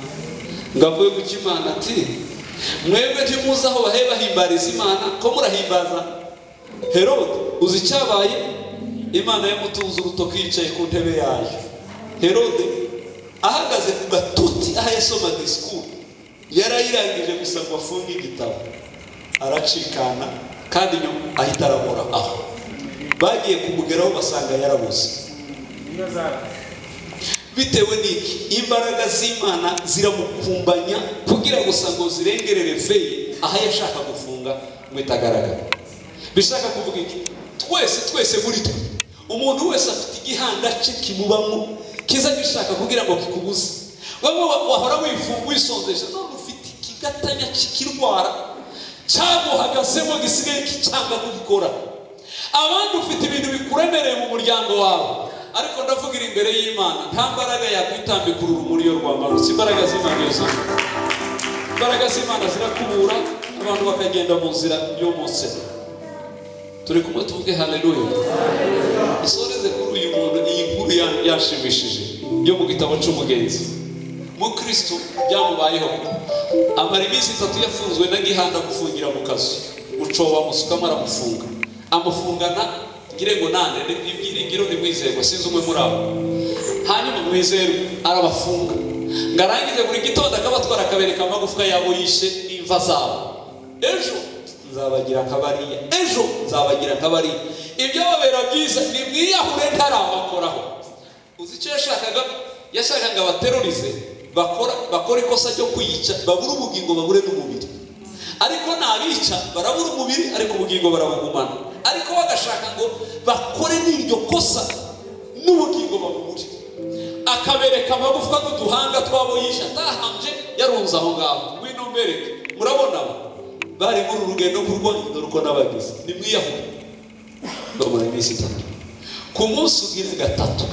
ngo avuye ku cy'imana ati mwebwe ntimuzi aho bahe bahimbariza imana ko murahimbaza herode uzi icyabaye imana yamutunze urutoki yicaye ku ntebe yayo herode ahagaze ku gatuti aho yasoma disikuru yarayirangije gusa ngo afunge igitabo aracikana kandi nyuma ahita arabura aho bagiye kumugeraho basanga yarabuze bitewe n'iki imbaraga z'imana ziramukumbanya kugira gusa ngo zirengerere feye aho yashaka gufunga ngo itagaragara bishaka kuvuga iki twese twese muri twe umuntu wese afite igihanda cye kimubamo kiza gishaka kugira ngo kikubuze wowe wahora wifunga wisonzeje none ufite ikigatanya kikirwara cyaguhagazemo gisigaye kicyanga kugikora abandi ufite ibintu bikuremereye mu muryango wawe ariko ndavugira imbere y'imana nta mbaraga yakwitambika urumuri yo rwamarutse imbaraga z'imana iyo zana imbaraga z'imana zirakubura abantu bakagenda mu nzira yo munsi turi kumwe tuvuge haleluya isoreze kuri uyu muntu iyi nkuru ya- yanshimishije yo mu gitabo cy'umugenzi mukristo byamubayeho amara iminsi itatu yafunzwe na gihanda gufungira mu kazu ucoba amusuka amaramufunga amufungana ngire ngo nande ibyiringiro ntimwizerwa sinzi umwe muri abo hanyuma mwizerwe arabafunga ngo arangize buri gitondo akabatwara akabereka amagufwa yabo yishe n'imva zabo ejo nzabagira akabariya ejo nzabagira akabariya ibyababera byiza ni mwiyahure ntarabakoraho uzi icyo yashakaga yashakaga abaterorize bakora bakora ikosa ryo kwiyica babura ubugingo babure n'umubiri ariko nabica barabura umubiri ariko ubugingo barabugumana ariko bagashaka ngo bakore n'iryo kosa n'ubugingo babubure akabereka amagufwa n'uduhanga twabo yisha atahambye yarunze aho ngaho ngwino mbereke murabona aba bari muri uru rugendo nk'urwanda uko n'abagize ni mwiyahure bamara iminsi itatu ku munsi ugira gatatu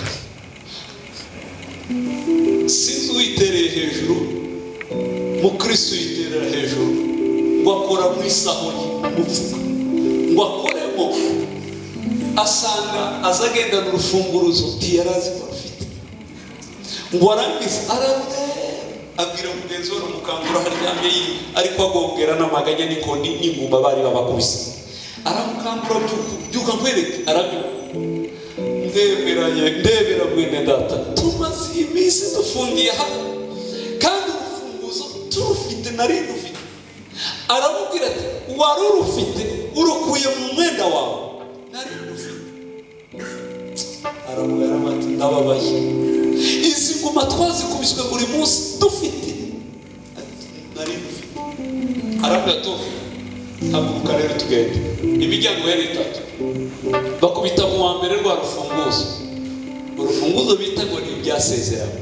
sinzi uwitereye hejuru mukristo yiterera hejuru ngo akora mu isaho ye mu mfuka ngo akoremo asanga aza agendana urufunguruzo ntiyari azi ko rufite ngo arangize ararwe abwira mugenzi we aramukangura haryamye yi ariko agongera n'amaganya niko ni- n'inguma bari babakubise aramukangura byuka byuka nkwereke arabyuka ndeberanye ndebera mwene data tumaze iyi minsi dufungiye hano kandi urufunguzo turufite nari rufite aramubwira ati wari urufite urukuye mu mwenda wawe nari rufite aramubwira ati ndababaye izi ngoma twazikubiswe buri munsi dufite Ati, nari rufite aramubwira ati haguruka rero tugende imiryango yari itatu bakubita mu wa mbere rwa rufunguzo urufunguzo bita ngo ni ibyasezerano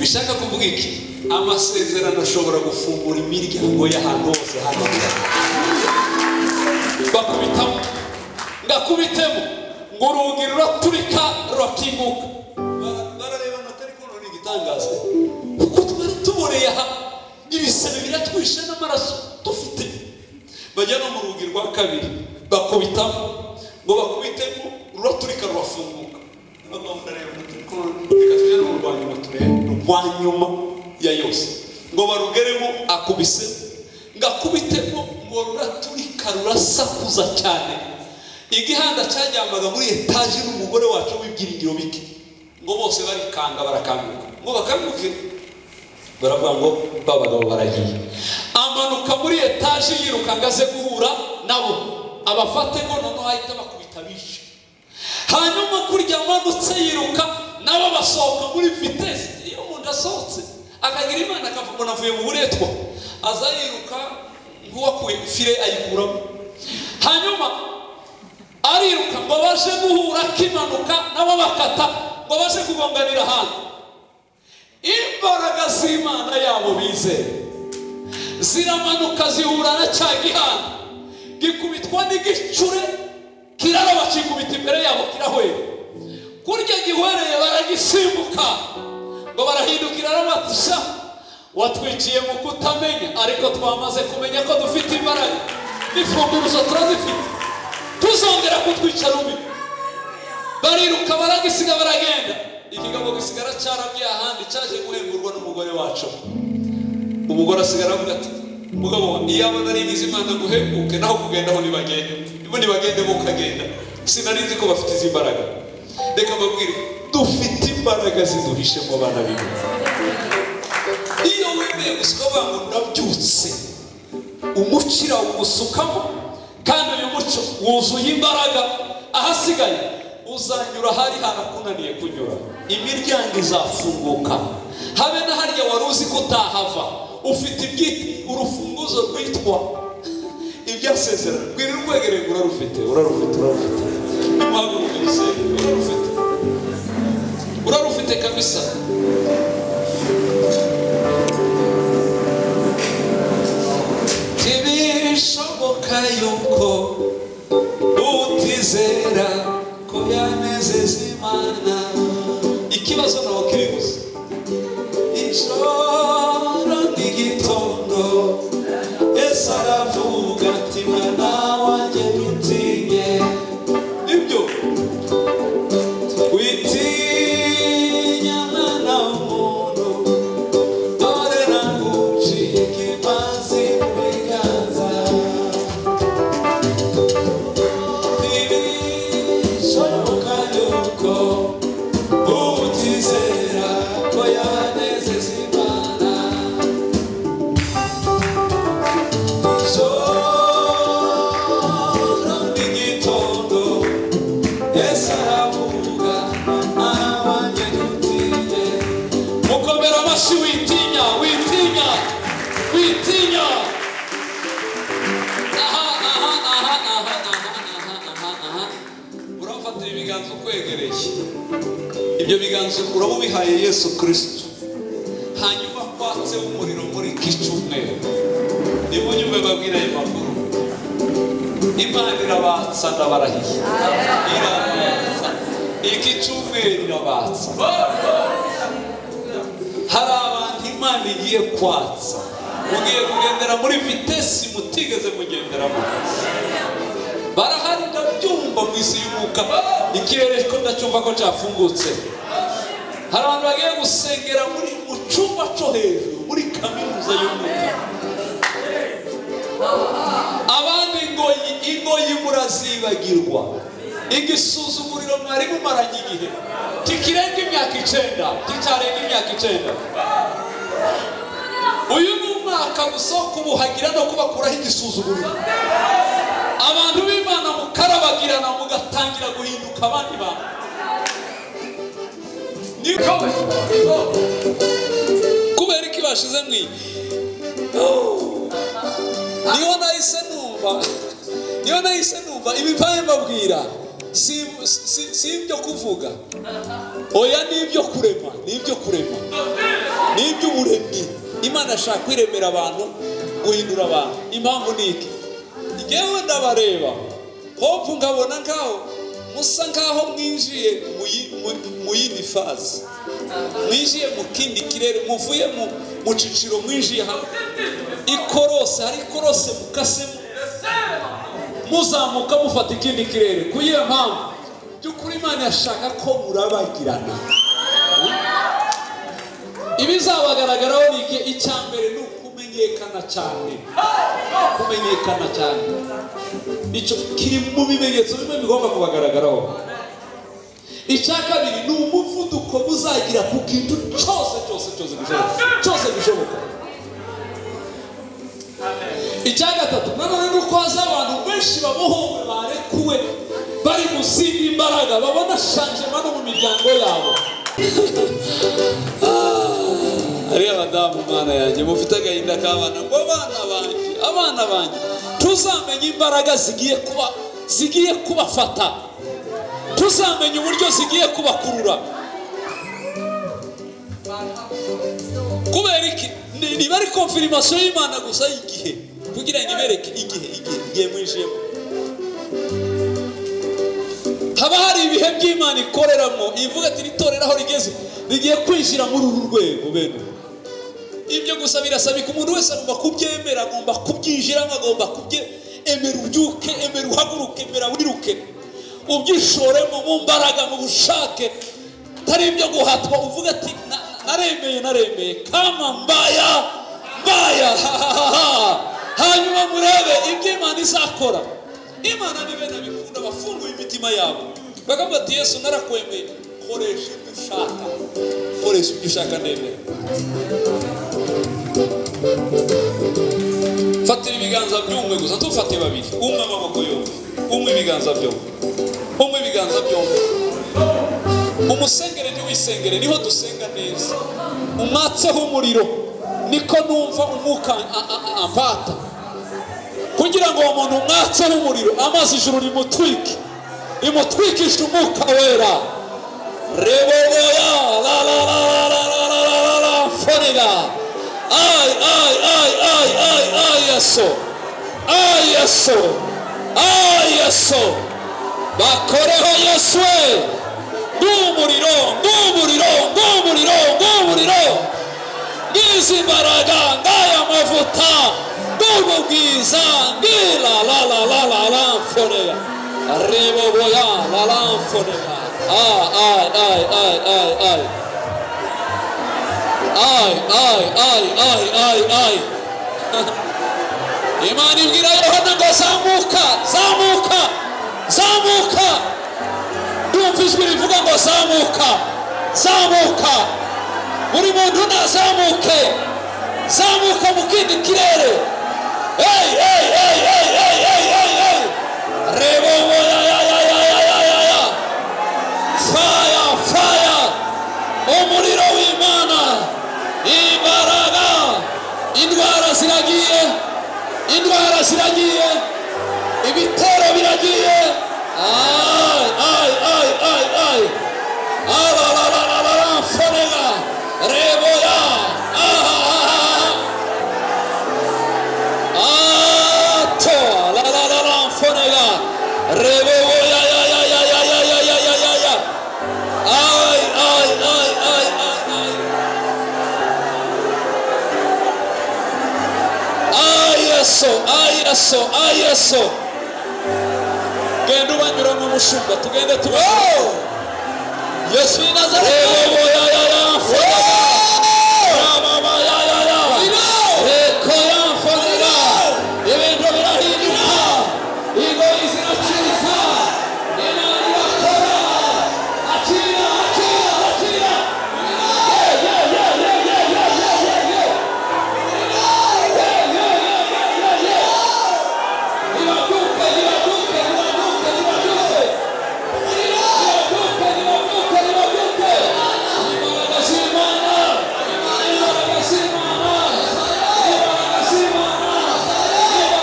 bishaka kuvuga iki amasezerano ashobora gufungura imiryango y'ahantu hose hano bakubitamo ngakubitemo ngo urugi ruraturika rurakinguka Bara- barareba amatari kubona igitangaza kuko twari tuboneye aha ibisebe biratwishe n'amaraso dufite bajya no mu rugi rwa kabiri bakubitamo ngo bakubitemo ruraturika rurafunguka noneho ndareba amatari kubona reka tujye no mu rwa nyuma turebe rwa nyuma ya yose ngo barugeremo akubise ngakubitemo ngo ruraturika rurasakuza cyane igihanda cyajyambaga muri etaje n'umugore wacu w'ibyiringiro bike ngo bose barikanga barakanguka ngo bakanguke baravuga ngo ba bagabo baragiye amanuka muri etaje yiruka ngo aze guhura nabo abafate ngo noneho ahita bakubita bishe hanyuma kurya amanutse yiruka nabo basohoka muri vitesi iyo umuntu asohotse akagira imana akavuga ngo avuye mu buretwa aza yiruka nk'uwakuye fire ayikuramo hanyuma ariruka ngo baje guhura akimanuka nabo bakata ngo baje kugonganira ahantu imbaraga z'imana yabo bizeye ziramanuka zihura na cya gihana gikubitwa n'igicure kiraraba kikubita imbere yabo kirahwera kurya gihwereye baragisimbuka ngo barahindukira arabatisha watwiciye mu kutamenya ariko twamaze kumenya ko dufite imbaraga n'ifunguruzo turazifite tuzongera kutwicara ubi bariruka baragisiga baragenda ikigabo gisigara cyarabye ahandi cyaje guhengurwa n'umugore wacu umugore asigara avuga ati mugabo iyaba nari ngize imana nguhemuke naho kugenda aho nibagende nibo nibagende bo ukagenda sinarizi ko bafite izi mbaraga reka mbabwire dufite imbaraga ziduhishe mu bana b'imana iyo wemeye gusuka abantu ndabyutse umukira umusukamo kandi uyu muco wuzuye imbaraga ahasigaye uzanyura ahari harakunaniye kunyura imiryango izafunguka habe na harya wari uzi ko utahava ufite ibyi urufunguzo rwitwa ibyasezerano rwira urwegereye ngo urarufite urarufite urarufite nimuhaguruke musenge urarufite urarufite kabisa ntibishoboka yuko utizera ko yanezeza imana ikibazo ntawe kibibuze ijoro n'igitondo ese aravuga ati mwana wanjye witinye nibyo witinya mwana w'umuntu dore naguciye ikibanzi mu biganza ntibishoboka yuko utizera ko yanezeza imana ijoro n'igitondo ese aravuga ntabanje gutinye mukomera amashyi witinya witinya witinya aha aha aha aha aha aha aha urafatira ibiganza ukwegereye ibyo biganza uraba ubihaye yesu kirisito hanyuma kwatse umuriro muri iki cyumweru nimunyume babwira ayo makuru imana irabatsa ndabarahiye irabatsa iki cyumweru irabatsa hari abantu imana igiye kwatsa mugiye kugendera muri vitesi mutigeze mugenderamo barahari ndabyumva mu isi y'umwuka ikirere ko ndacyumva ko cyafungutse hari abantu bagiye gusengera muri mu cyumba cyo hejuru muri kaminuza y'umwuka abandi ingoyi ingoyi murazibagirwa igisuzuguriro mwari mumaranye igihe kikirenga imyaka icenda kitarenga imyaka icenda uyu ni umwaka gusa wo kubuhagira no kubakuraho igisuzuguriro abantu b'imana mukarabagirana mugatangira guhinduka abandi bantu niko kubera iki bashize mu iyi niyo nahise numva niyo nahise numva ibipaye mbabwira si si- si ibyo kuvuga oya ni ibyo kurema ni ibyo kurema ni iby'uburemyi imana ashaka kwiremera abantu guhindura abantu impamvu ni iki ngewe ndabareba hopu nkabona nkaho musa nkaho mwinjiye mu yi- mu- mu yindi faze mwinjiye mu kindi kirere muvuye mu mu cyiciro mwinjiye hamwe ikorose hari ikorose mukasemo muzamuka mufata ikindi kirere ku iyo mpamvu by'ukuri imana yashaka ko murabagirana ibizabagaragaraho ni iki icya mbere ni ukumenyekana cyane kumenyekana cyane icyo kiri mu bimenyetso bimwe bigomba kubagaragaraho icya kabiri ni umuvuduko muzagira ku kintu cyose cyose cyose gishoboka cyose gishoboka icya gatatu nanone ni uko haza abantu benshi babohowe barekuwe bari mu zindi mbaraga babona shanjema no mu miryango yabo ariya badamu mwana yanjye mufite agahinda k'abana ngo abana banjye abana banjye tuzamenye imbaraga zigiye kuba zigiye kubafata tuzamenye uburyo zigiye kubakurura kubera iki ni- niba ari konfirimasiyo y'imana gusa y'igihe kugira ngo ibereke igihe igihe igihe mwinjiyemo haba hari ibihe by'imana ikoreramo ivuga ati n'itorero aho rigeze rigiye kwinjira muri uru rwego bene ubu." ibyo gusa birasabika umuntu wese agomba kubyemera agomba kubyinjiramo agomba kubyemera ubyuke emera uhaguruke emera wiruke ubyishoremo mu mbaraga mu bushake atari ibyo guhatwa uvuga ati "Na- naremeye naremeye kama mbaya mbaya hahahaha hanyuma murebe ibyo imana izakora imana ni bene bikunda bafunguye imitima yabo bagamba bati yesu narakwemeye koresha ibyo ushaka koresha ibyo ushaka ndemera fatira ibiganza by'umwe gusa ntufate babiri umwe amaboko yombi umwe ibiganza byombi umwe ibiganza byombi umusengere ntiwisengere niho dusenga neza umwatseho umuriro niko numva umwuka a- a- a- amvata kugira ngo uwo muntu umwatseho umuriro amazi ijuru rimutwike rimutwikishe umwuka wera reboya la la la la la la la la la la forera ay ay ay ay ay ay yeso ay yeso ay yeso bakoreho yesu we ng'umuriro ng'umuriro ng'umuriro ng'umuriro ng'izi mbaraga ng'aya mavuta ng'ubu bwiza ng'ila la la la la la mforeya riboboya la la mforeya ay ay ay ay ay ay ay ay ay ay ay ay imana ibwira yohana ngo zamuka zamuka zamuka ndumva ijwi rivuga ngo zamuka zamuka buri muntu nazamuke zamuka mu kindi kirere Hey, hey, hey, hey, hey, hey, hey, hey. reba ngo ya, ya, ya, ya, ya, ya, ya, ya. faya faya umuriro w'imana imbaraga indwara ziragiye indwara ziragiye ibitero biragiye ay ay ay ay ay ararararara forera reboya ahahaha ato arararara forera reboya ya ya ya ya ya ya ya ya ya ya ay ay ay ay ay ay ay yeso ay yeso ay yeso genda ubanyura nk'umushumba tugende tube yesu w'i nazareti reba ya ya ya mfana mama ya ya ya reko ya mfana ibintu birahinduka ingoyi ziracika imana irakora akira akira akira Yeah, yeah, yeah, yeah, yeah, yeah, yeah, yeah, yeah. Yeah, yeah, yeah, yeah, yeah, yeah. Niwanuke, niwanuke, niwanuke, niwanuke. Niwanuke, niwanuke, niwanuke. Imbaraga z'Imana. Imbaraga z'Imana. Imbaraga z'Imana.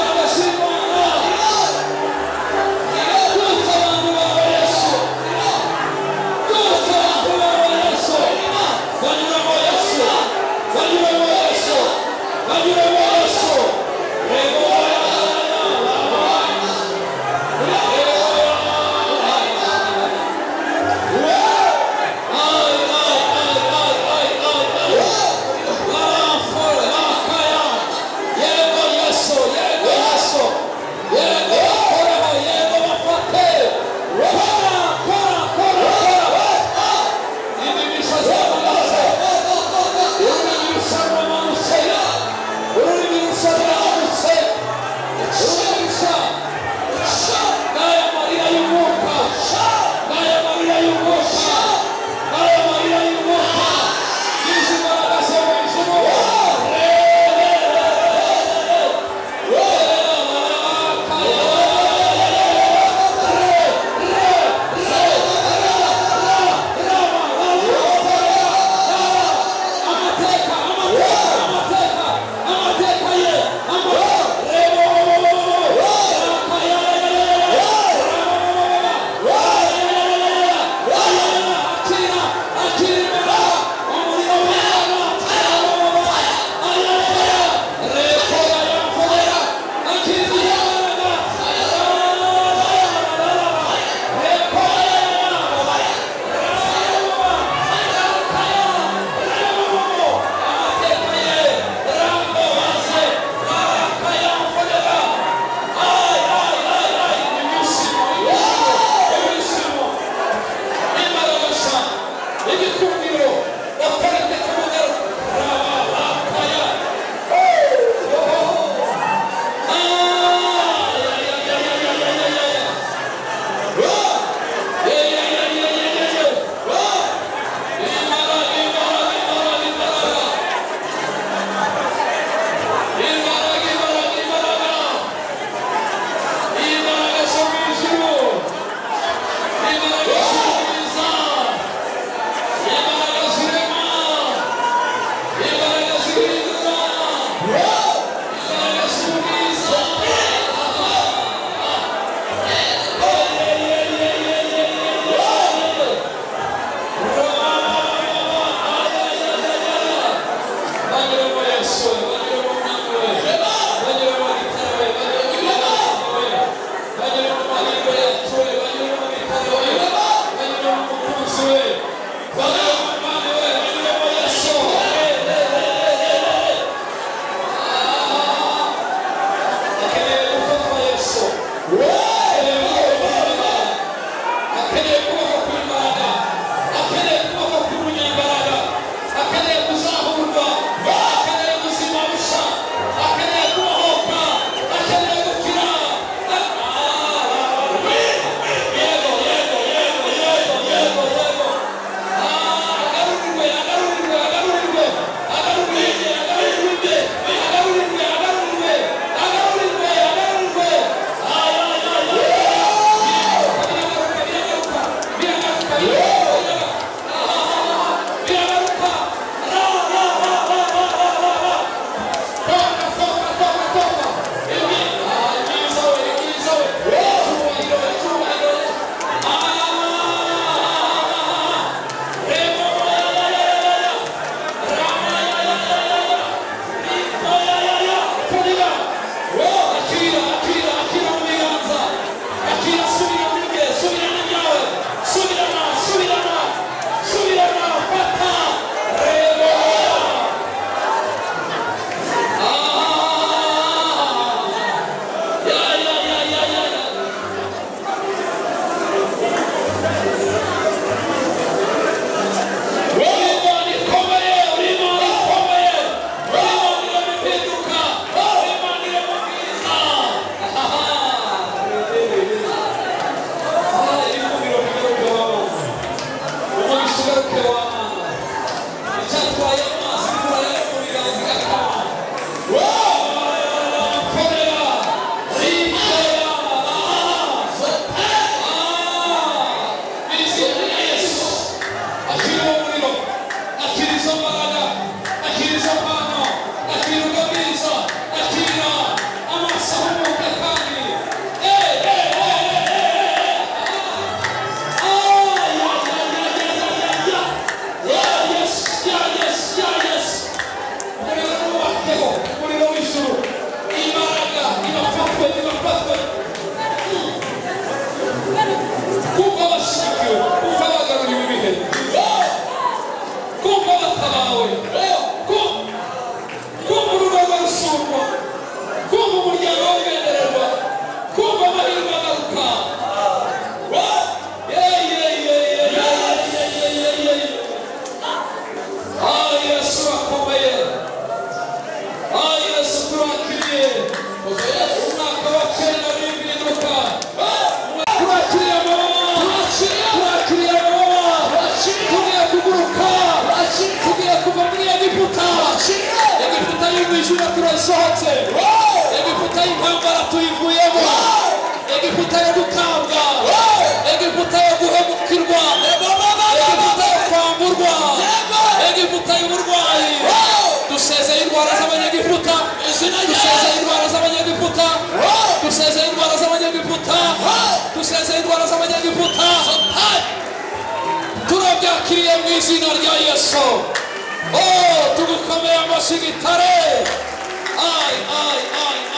Imbaraga z'Imana. Niwanuke abantu bawe, Yesu. Niwanuke abantu bawe, Yesu. Banyuramo, Yesu. Banyuramo, Yesu. Banyuramo, Yesu. Rehobowamu. Yeah. mu ijuru turayisohotse egiputa y'intambara tuyivuyemo egiputa yo gutanga egiputa yo guhemukirwa egiputa yo kwamburwa egiputa y'uburwayi dusezeye indwara z'abanyagiputa dusezeye indwara z'abanyagiputa dusezeye indwara z'abanyagiputa dusezeye indwara z'abanyagiputa turabyakiriye mu izina rya yesu oh tugukomeye amashyi gitare ayi ayi ayi